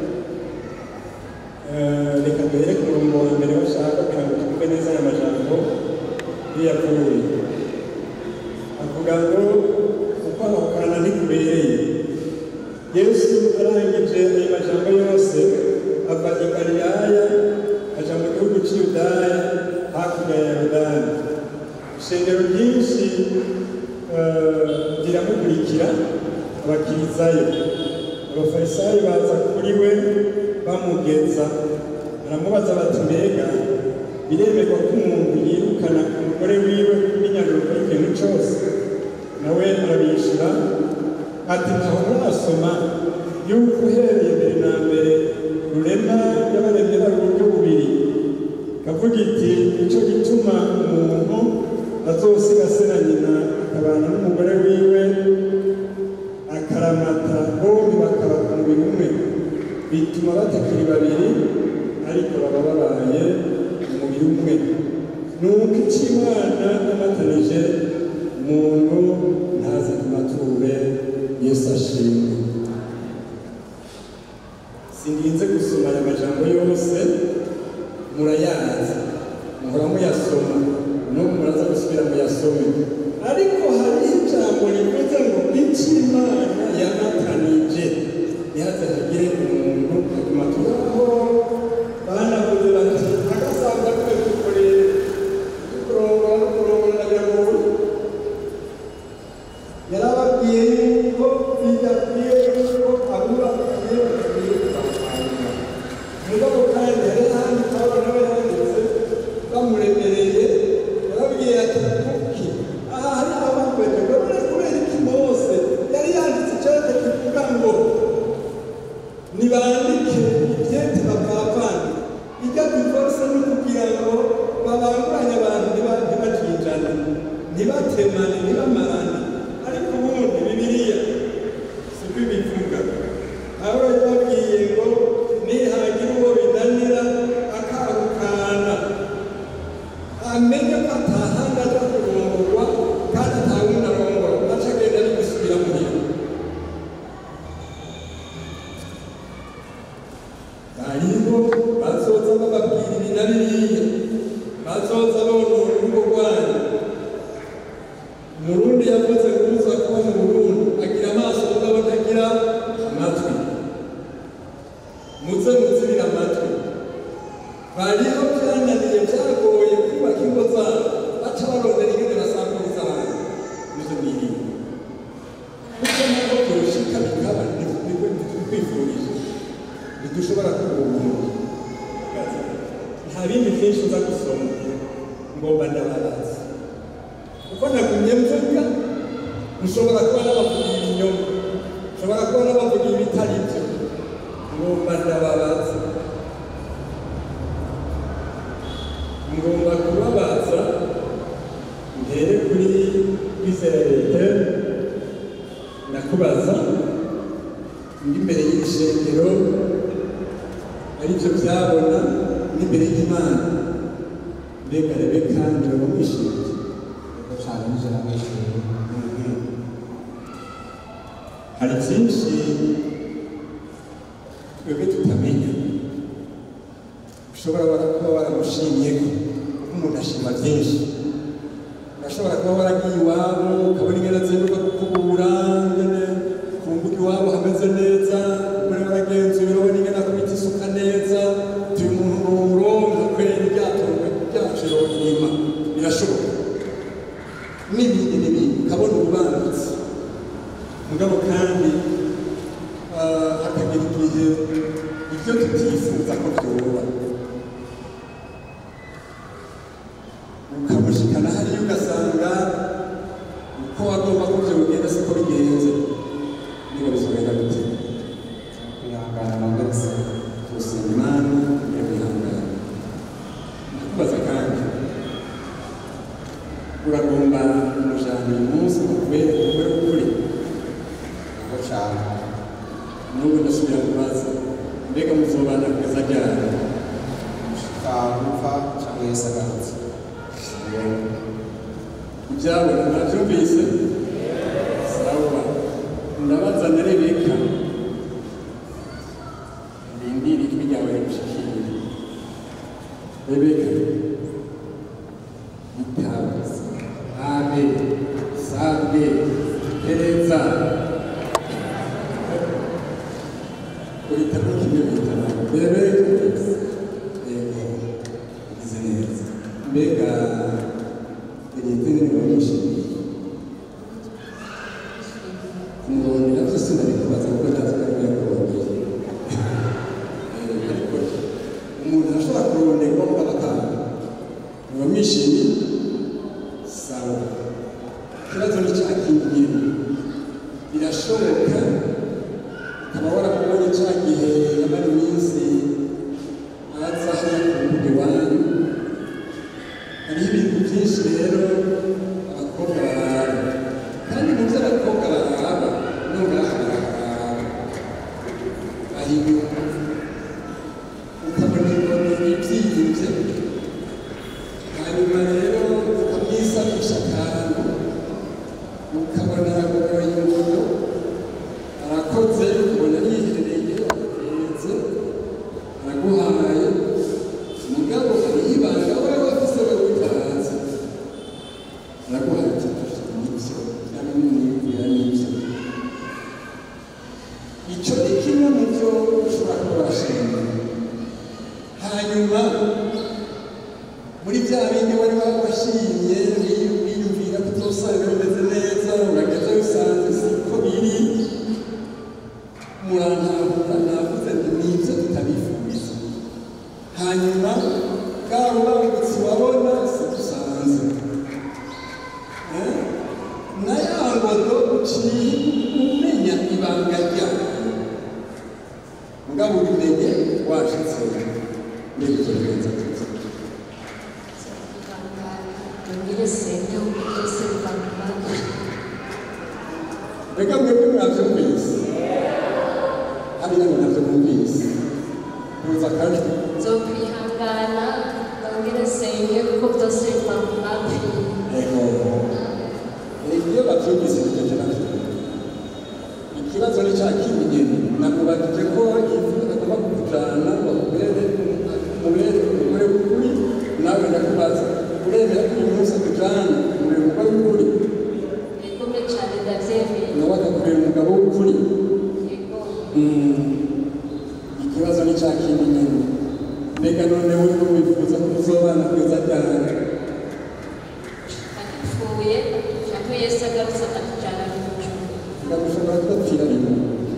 Eh, reka duhere ku murongo wa mbere bashaka kugira ngo twumve neza aya majambo yavuye avuga ngo uko ahokana ntikubereye yesu arangije ayo majambo yose ava i galilaya aja mu gihugu cy'iyudaya hakurya ya yorodani ishengero ryinshi eh, riramukurikira abakirizayo abafarisayo baza kuri we bamugeza baramubaza bati mbega biremerwa ko umuntu yirukana umugore wiwe n'inyaruko y'ikintu cyose nawe arabishyura ati ntaho murasoma yuko uhereye mbere na mbere rurema y'abaremye bari uburyo bubiri kavuga iti nicyo gituma umuntu azosiga se na nyina akabana n'umugore wiwe akaramata bombi bakaba umubiri umwe bituma batakiri babiri ariko baba babaye umubiri umwe nuko icyo imana yamatanije umuntu ntaze kumature yesu ashimwe sindinze gusoma aya majambo yose murayazi muhora muyasoma nuko muraza gusubira muyasome ariko hariho ijambo rivuze ngo icyo imana yamatanije ntihaze hagire umuntu aguma tubaho banavuze bati agasanga twe dukoreye kurongora kurongora ndagira ngo yarababwiye yuko bidakwiye yuko abura agiye bakwiye kubakwanya mugabo kandi hari ahandi pawulo nawe yanditse bamuremereye yarababwiye ati kuki aha hari abakweje urabona kubera iki mose yari yanditse icyate kivuga ngo nibandike ibyete bapapane ijya divorce ni ukugira ngo babanguranye abantu ntiba- ntibajijane ntibatemane ntibamarane ariko ubundi bibiliya siko ibivuga aho yababwiye ngo nihagira uwo binanira akahukana amenye ko atahandi aja kurongorwa kandi atawundi arongora aca agenda ari gusubira muhira hariho bazoza bababwira ibi na biriya bazoza bonona urugo rwanyu umurundi yavuze ngo uza kuba mu burundi agira amaso mugabo atagira amatwi muze muzibira amatwi bariho byananiye byagoye kubaka ingo zabo baca barondera ingene basamburiza abantu nizo nirinda kuko ntabwo byoshika bikaba ntibikwifurije ntidushobora kubuntu nta bindi byinshi uza gusoma ngomba ndababaza kuko nagumye mvuga mushobora kuba n'abavugira ibinyoma mushobora kuba n'abavugira ibitari byo ngomba ndababaza ngomba kubabaza mbere kuri israelite ndakubaza ndi imbere y'iri shengero aribyo byabona n'imbere y'imana mbega rebeka ndiraba mwishimiye cyane nijoro mwishimiye hari byinshi twebwe tutamenya ushobora wara kuba waramushimiye ko umuntu ashima byinshi urashobora kuba waragiye iwabo ukabona ingene azenguka kukubura ingene ku mbuga iwabo hameze neza ukabona waragenzuye urabona ingene akubita isuka neza utuye umuntu nuwuronka kwera ryatorwe ryaciro inyuma birashoboka n'ibindi n'ibindi ukabona ububangutse mugabo kandi ah, hakagira igihe ibyo tutifuza ko byoba ukamushikana hariya ugasanga uko wagomba ko byo bigenda siko bigenze niba bizogenda gute kwihangana nongere se gusenga imana yo kwihangana uragomba kumujana uyu munsi ngo kubere ukuri ukuri Yego cyane. n'ubu ndasubira kubaza mbega muzobana kugeza ryari Gushika gupfa cyangwa Yesu agarutse. ibyabona nabyumvise sawa ndabaza na rebeka rindira ijwi ryawe rigushikire rebeka itabe abe sabe pereza uhitamo kimwe uhitamo rebeka yego ugize neza mbega ibintu ntibibonishije kumurondera byose ndabikubaza kuko ntazi ko ari kurondera ariko umuntu ashobora kuronderwa mu abatanga muba mwishimye sawa ikibazo ni cya kindi birashoboka ukaba waramubonye cya gihe yamara iminsi aza hano ku mbuga iwanyu hariho ibintu byinshi rero abakobwa barara kandi mu byo abakobwa barara no ngaha barara ahinyuma ukabona ibintu bibyimbye hanyuma rero ukamwisabisha akantu ukabona aragoye ingono arakoze ubona yiherereye arahetse araguhaye mugabo hariho ibanga wowe wafise wowe utazi araguhaye ati nibyo cyangwa nibwira nibyo icyo ni kimwe mu byo ushobora kuba washimye hanyuma muri bya bindi wari washimye wiyumvira ko uzosanga bimeze neza urageze usanze siko biri murantahura navuze nti nibyo tutabifuriza hanyuma bwa rubangutsi wabona si dusanze Eh? na ya ngodo uciye umenya ibanga ryayo mugabo ubimenye washitse mbere icyo bigenza tuzi reka mwebwe mwabyumvise hariya ngo nabyo mwumvise kuza kare nzokwihangana nongere senge kuko byose biva mu mavi iyo babyumvise bigeze nabyo ikibazo ni cya kindi nyine nakubajije ko ifu agomba kukujyana bakubere umubere umubere w'ukuri nawe ndakubaza uremera ko uyu munsi akujyana umubere umugore w'ukuri bikomeye cyane ndabyemeye nawe akakubera umugabo w'ukuri Mm. ikibazo ni cya kindi nyine mbega none we ko wifuza ko uzobana kugeza ryari apfuye cyangwa yesu agarutse akatujyana mu ijuru ndagushobora kudapfira rimwe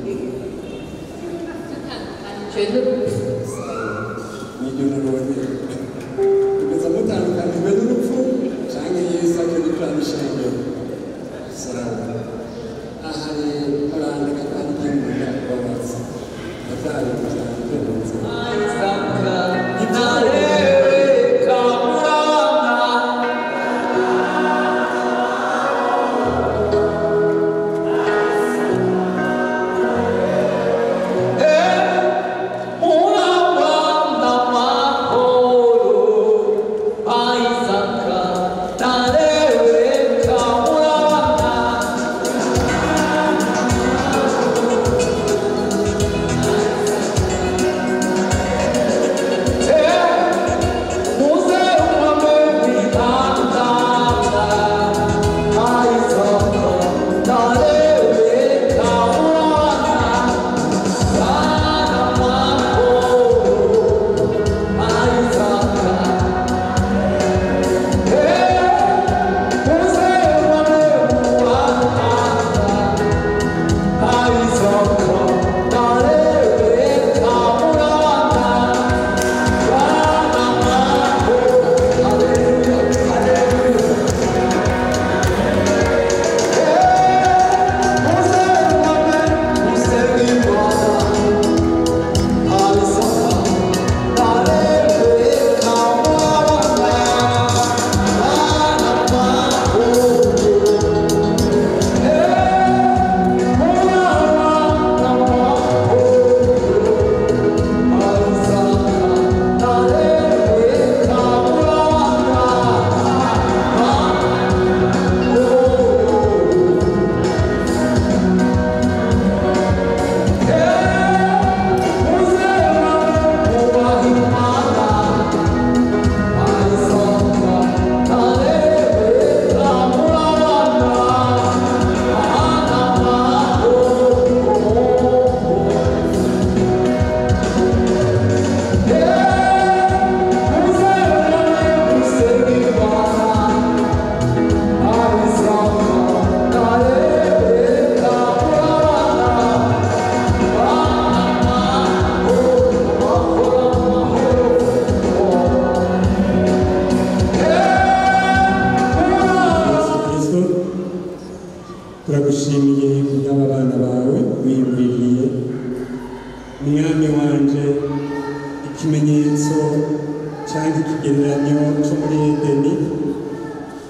dutandukanijwe n'urupfu nibyo nabonye kugeza mutandukanijwe n'urupfu cyangwa yesu aje gucana ishengero salamu aha rero harandika kandi igihe kubabaza ndabyari kujyana byose Hey!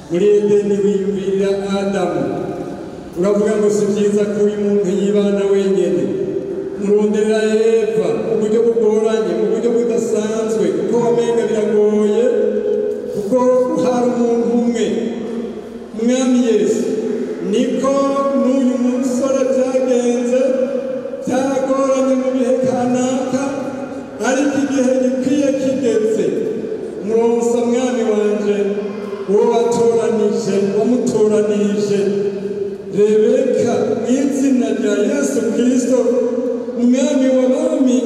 muri edeni wiyumvirira adamu uravuga ngo si byiza ko uyu muntu yibana wenyine muronderera eva mu buryo bugoranye mu buryo budasanzwe kuko wamenga biragoye kuko hari umuntu umwe mwami yesu niko n'uyu musore byagenze byaragoranye mu bihe kanaka ariko igihe gikwiye kigeze muronsa mwami wanje uwo watoranije wamutoranije rebeka mu izina rya yesu kirisito umwami w'abami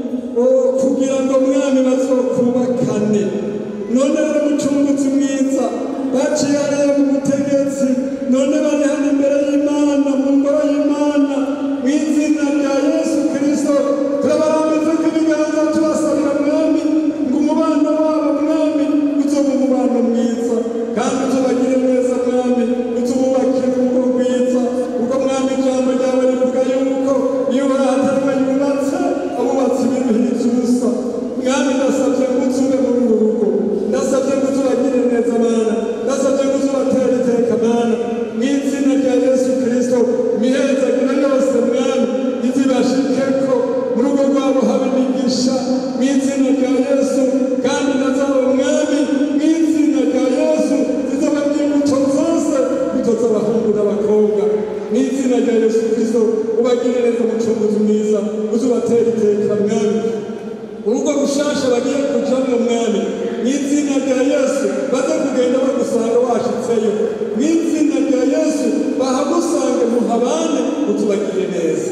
kugira ngo mwami bazokubakane none rero mucunguzi mwiza baciye hariya mu butegetsi none bari hano imbere y'imana mu ngoro y'imana mu izina rya yesu kirisito turabarambitse ko ibiganza tubasabira mwami ngo umubano wabo mwami uzoba umubano mwiza kandi uzobagire neza mwami uzububakire urugo rwiza kuko mwami ijambo ryawe rivuga yuko iyo bahatanwa yubatse abubatsi biruhiriza ubusa mwami ndasabye ngo uzube muri uru rugo ndasabye ngo uzubagire neza mana ndasabye ngo uzubatera iteka mana mu izina rya yesu kirisito imihezagiro yose mwami izibashikeko mu rugo rwabo habe imigisha mu izina rya yesu kandi nazabo mwami mu izina rya yesu zizaba imbuto zose imbuto z'abahungu n'abakobwa mu izina rya yesu kirisito ubagire neza umucunguzi mwiza uzubatera iteka mwami urugo rushasha bagiye kujamo mwami mu izina rya yesu baze kugenda bagusanga washitseyo mu izina rya yesu bahagusange muhabane utubagire neza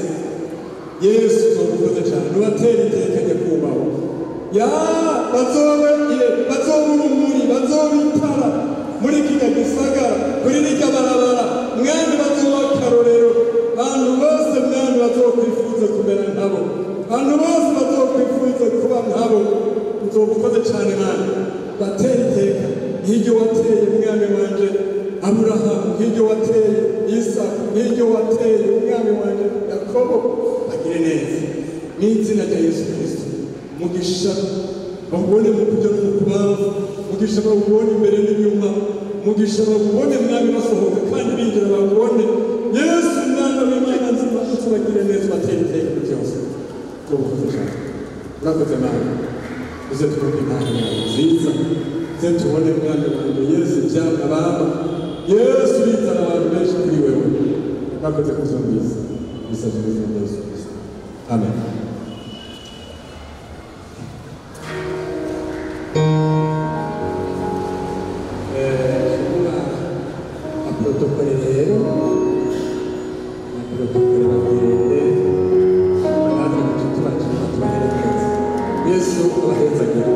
yesu tubagukoze cyane ubatera iteka nyakubahwa ya bazobe bazobe urumuri bazobe itara muri kino gisagara kuri rirya barabara mwami bazoba akarorero abantu bose mwami bazokwifuza kumera nkabo abantu bose bazokwifuza kuba nkabo uzoba ukoze cyane mwami batera iteka nk'iryo wateye mwami wanje aburahamu nk'iryo wateye isaka nk'iryo wateye umwami wanje yakobo bagire neza mu izina rya yesu kirisito mugisha bawubone mu buryo no mu kubanza mugisha bawubone imbere n'inyuma mugisha bawubone mwami basohoka kandi binjira bawubone yesu mwana w'imana nzima utubagire neza batera iteka byose tubakoze cyane urakoze nawe uze tubone impano yawe nziza uze tubone mwana wanjye yesu byanga baba yesu bizana abantu benshi kuri wewe urakoze kuzumvisa bisabye mu izina rya yesu kirisito amen protokole rero na protokole bagende banaza inshuti bacu batubaherekeza yesu abahezagira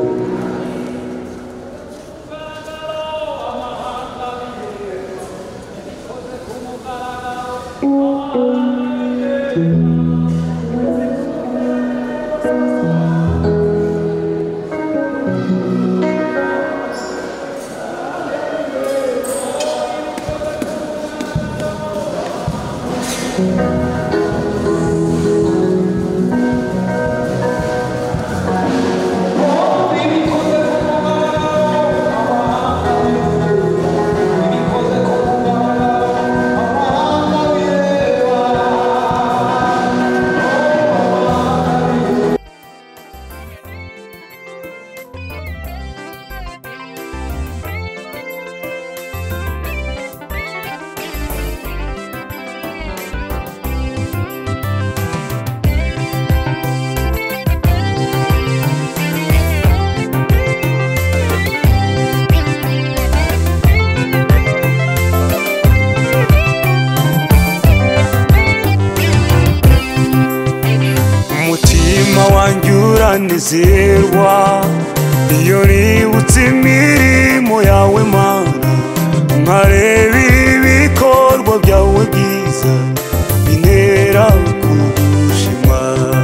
umutima wanjye uranezerwa iyo nibutse imirimo yawe mana nkareba ibikorwa byawe byiza bintera kugushima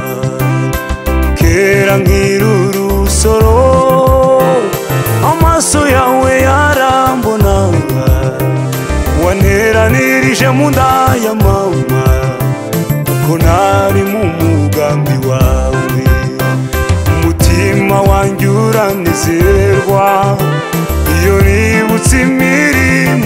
kera nkiri urusoro amaso yawe yarambonaga wanteranirije mu nda ya mama ko ntari mu mugambi wawe umutima wanjye uranezerwa iyo nibutse imirimo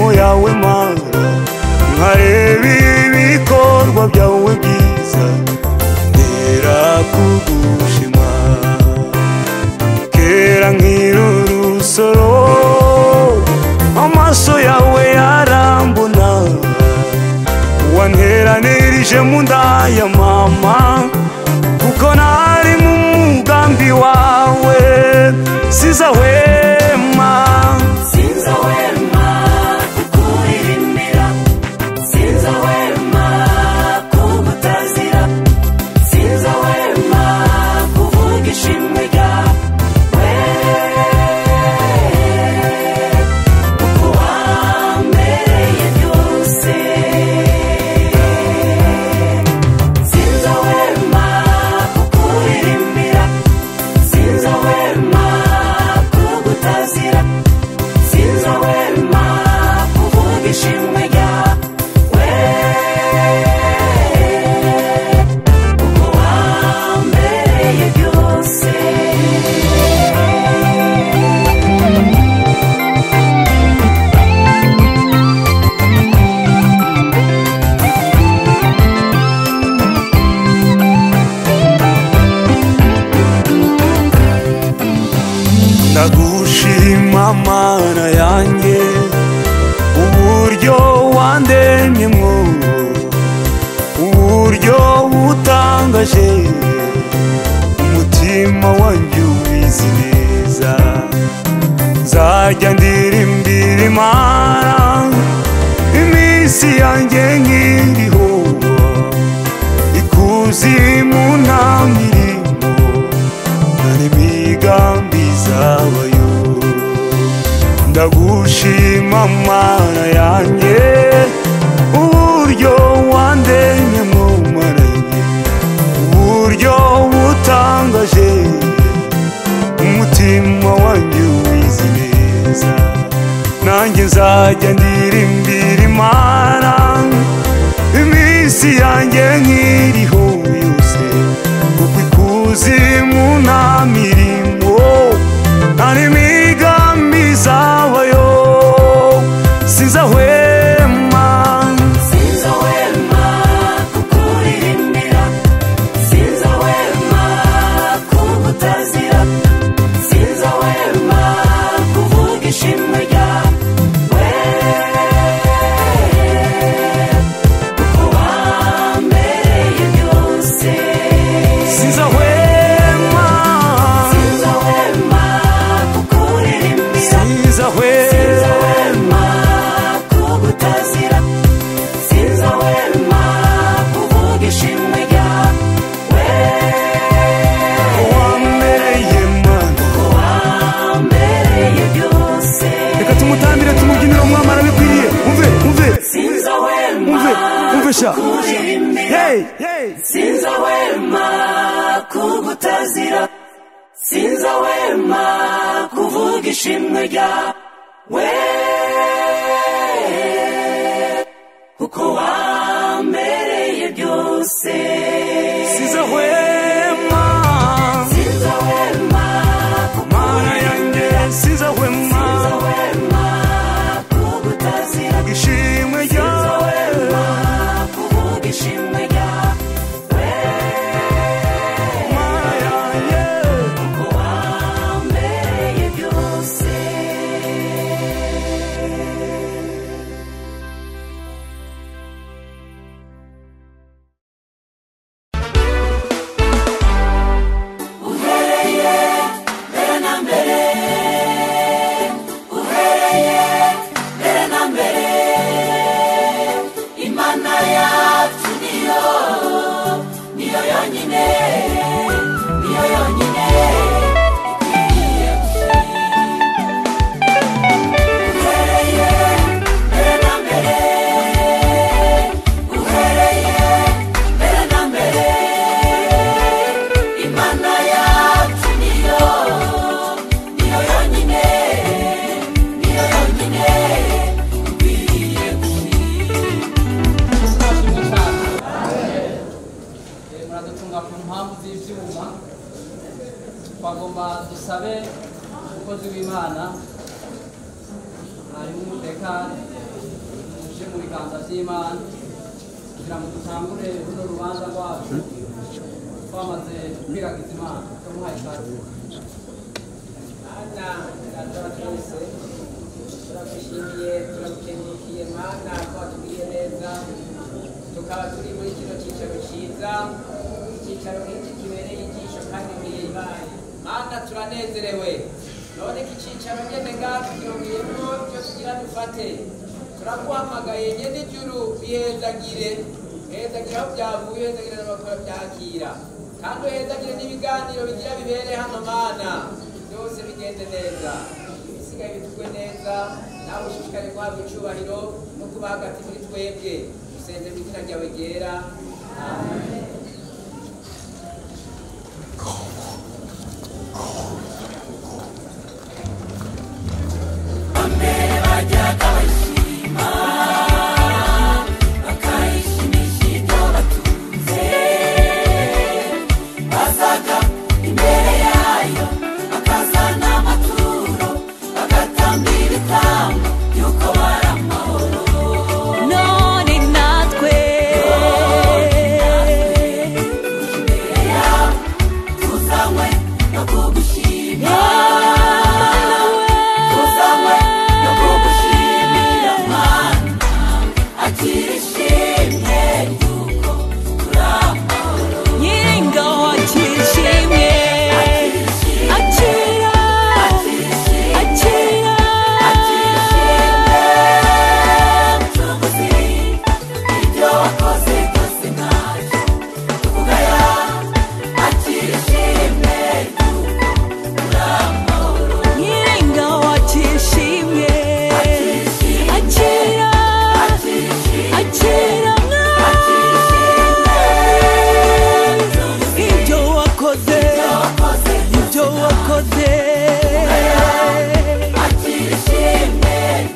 sizahwema Sinzahwema kukuririmbira Sinzahwema kugutazira Sinzahwema kuvuga ishimwe ryawe Kuko wambereye byose Sinzahwema kukuririmbira Sinzahwema kugutazira Sinzahwema kuvuga ishimwe ryawe Kuko wambereye byose ndagushima mana yanjye uburyo wandemyemo uburyo butangaje umutima wanjye ubizi neza nzajya ndirimbira imana iminsi yanjye nkiriho ikuzimu nta mirimo nta n'imigambi zabayo ndagushima mana yanjye uburyo wandemye mu mana yanjye uburyo butangaje umutima wanjye ubizi neza nanjye nzajya ndirimbira imana iminsi yanjye nkiriho yose kuko ikuzimu nta mirimo nta n'imigambi zabayo sinzahwema Sinzahwema kukuririmbira Sinzahwema kugutazira Sinzahwema kuvuga ishimwe ryawe Kuko wambereye byose sinzahwema Sinzahwema kukuririmbira sinzahwema kugutazira Sinzahwema kuvuga ishimwe ryawe wambereye mana wambereye byose reka tumutambire tumubyinire umwamara bikwiriye umve umve Sinzahwema umve umve sha kuririmbira hey hey Sinzahwema kugutazira Sinzahwema kuvuga ishimwe ryawe Kuko wambereye byose sinzahwema Sinzahwema mana yanjye sinzahwema Sinzahwema kugutazira ishimwe ryawe kuvuga ishimwe ryawe mana yanjye Kuko wambereye byose uhereye mbere na mbere uhereye mbere na mbere imana yacu niyo niyo yonyine niyo yonyine ikwiriye uhereye mbere na mbere uhereye mbere na mbere imana yacu niyo niyo yonyine niyo yonyine ikwiriye muradutunga ku mpamvu z'ibyuma twagomba dusabe umukozi w'imana hariho umutekano uje mu biganza by'imana kugira ngo dutangure runo rubanza rwacu twamaze kwiragiza imana tumuhaye ikaze mana iratora twese turagushimiye turagukengurukiye mana ko watubwiye neza tukaba turi muri kino cyicaro cyiza icyicaro nk'iki kibereye ijisho kandi gihimbaye mana turanezerewe none iki cyicaro nyene ngaha tukirongeyemo ibyo tugira dufate turaguhamagaye nyene ijuru bihezagire hezagire aho byavuye hezagire n'abakora byakira kandi uhezagire n'ibiganiro bigira bibere hano mana byose bigende neza ibisigaye bitugwe neza nawe ushishikare guhabwa icubahiro no kuba hagati muri twebwe usenze mu izina ryawe ryera amen bazaga imbere yayo bakazana amaturo bagatamba ibitambo yuko bari amahoro none natwe imbere yawe tuzanywe no kugushima tuzanywe no kugushimira mana akira ishimwe yuko turi amahoro nyiringaho akishimye akira akira ibyo wakoze byose ntacyo tuvugaya akira ishimwe nyiringaho akishimye akira akira ibyo wakoze ibyo wakoze akira ishimwe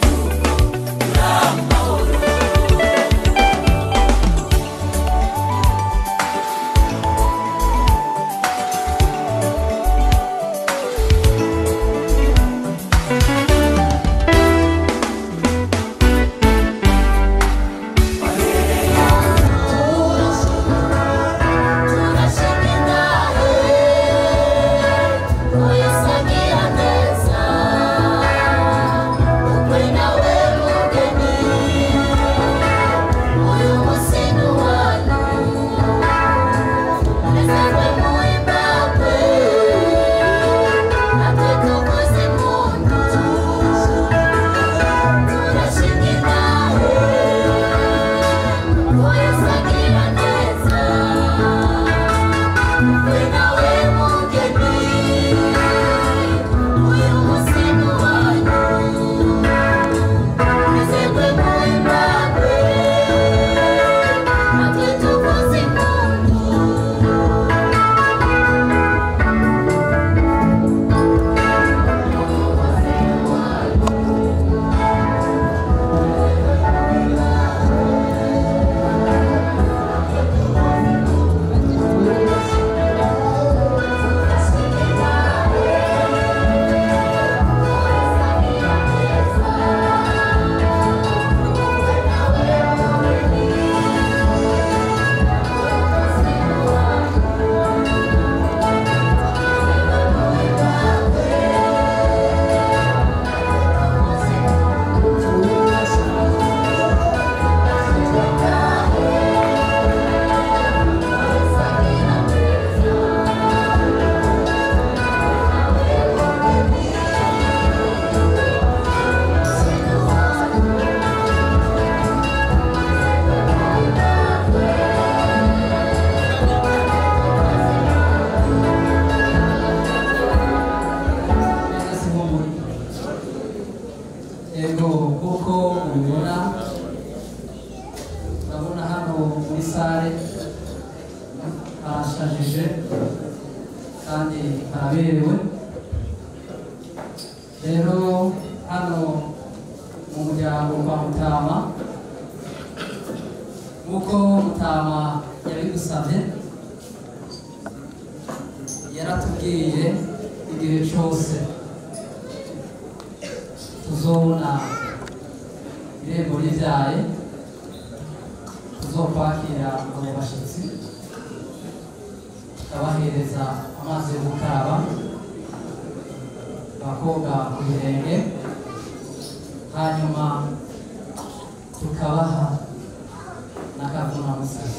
yego kuko mubibona urabona hano muri sare harashajije kandi haraberewe rero hano mu muryango kwa mutama nk'uko mutama yabigusabye yaratubwiye igihe cyose tuzobona irembo ribyaye tuzokwakira abo bashyitsi tukabahereza amazi yo gukaraba bakoga ku birenge hanyuma tukabaha n'akavunamusazi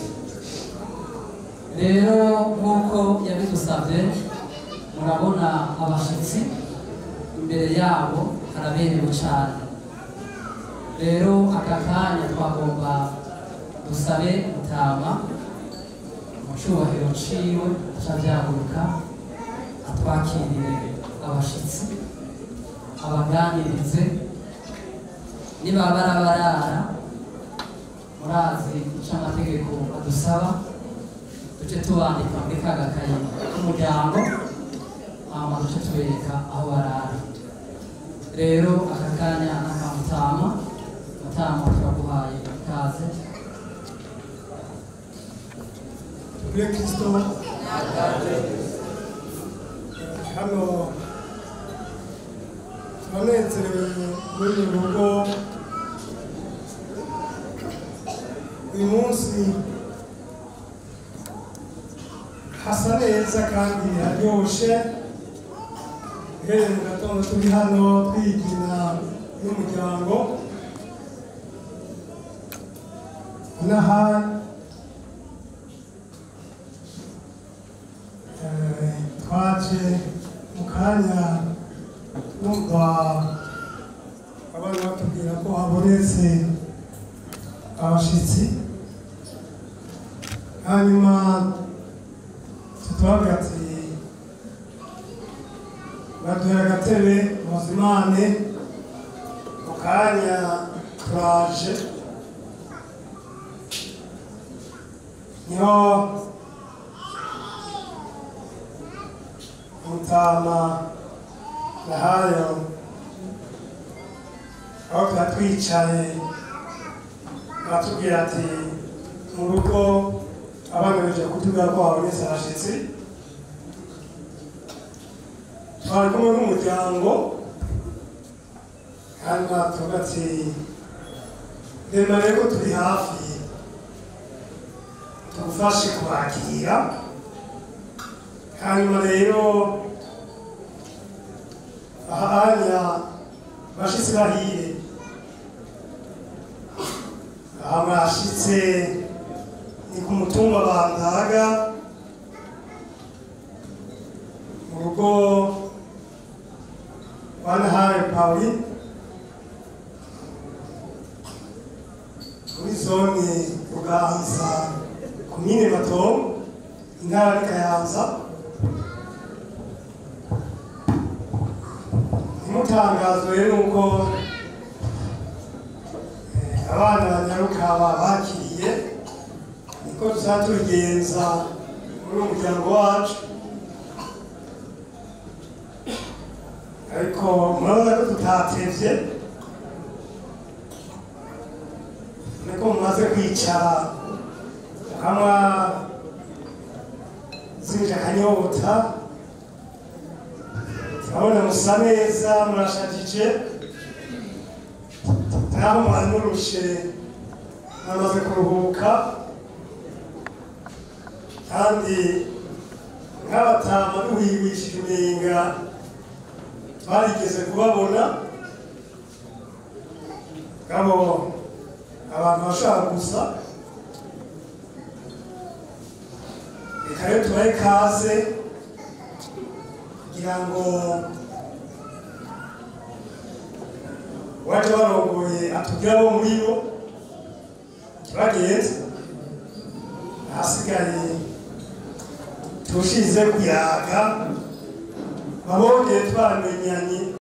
rero nk'uko yabidusabye murabona abashyitsi imbere yabo haraberewe cyane rero aka kanya twagomba dusabe mutama mu cyubahiro ciwe acavyaguruka atwakirire abashitsi abaganirize niba barabarara murazi ico amategeko adusaba duce tubandika muri ka gakayi k'umuryango hama duce tubereka aho barara rero aka kanya nakamutama mutama turaguhaye ikaze kuri kristo hano turanezerewe muri uru rugo uyu munsi hasa neza kandi haryoshe uhereye mu gatondo turi hano twigina n'umuryango n'ahandi Eh, twaje mu kanya numva abana batubwira ko habonetse abashitsi hanyuma tutubabwira ati baduhe agatebe muzimane mu kanya turaje niho mutama nahayo aho tuba twicaye batubwira ati mu rugo abana baje kutubwira ko habonetse abashitsi twari kumwe n'umuryango kandi batuvuga ati rema rero ko turi hafi tugufashe kubakira hanyuma rero ahanya bashitse bahire aha mwashitse ni ku mutumba bandaga mu rugo rwa nahaye pauli muri zone ruganza komine matongo intara ni kayanza ntimutangazwe nuko eh, abana banyaruka babakiriye niko tuzaba tubigenza muri uwo muryango wacu ariko murabona ko tutatevye niko mumaze kwicara mukanywa zinja akanyota turabona musa neza murashajije naho mwari murushe mwamaze kuruhuka kandi nk'abatama duhigwishije umenga twarigeze kubabona ngabo abantu bashaka gusa reka rero tubahe kaze kugira ngo waje barongoye atubwire abo muri bo bagenze ahasigaye tushize kuyaga babongeye twamenyanye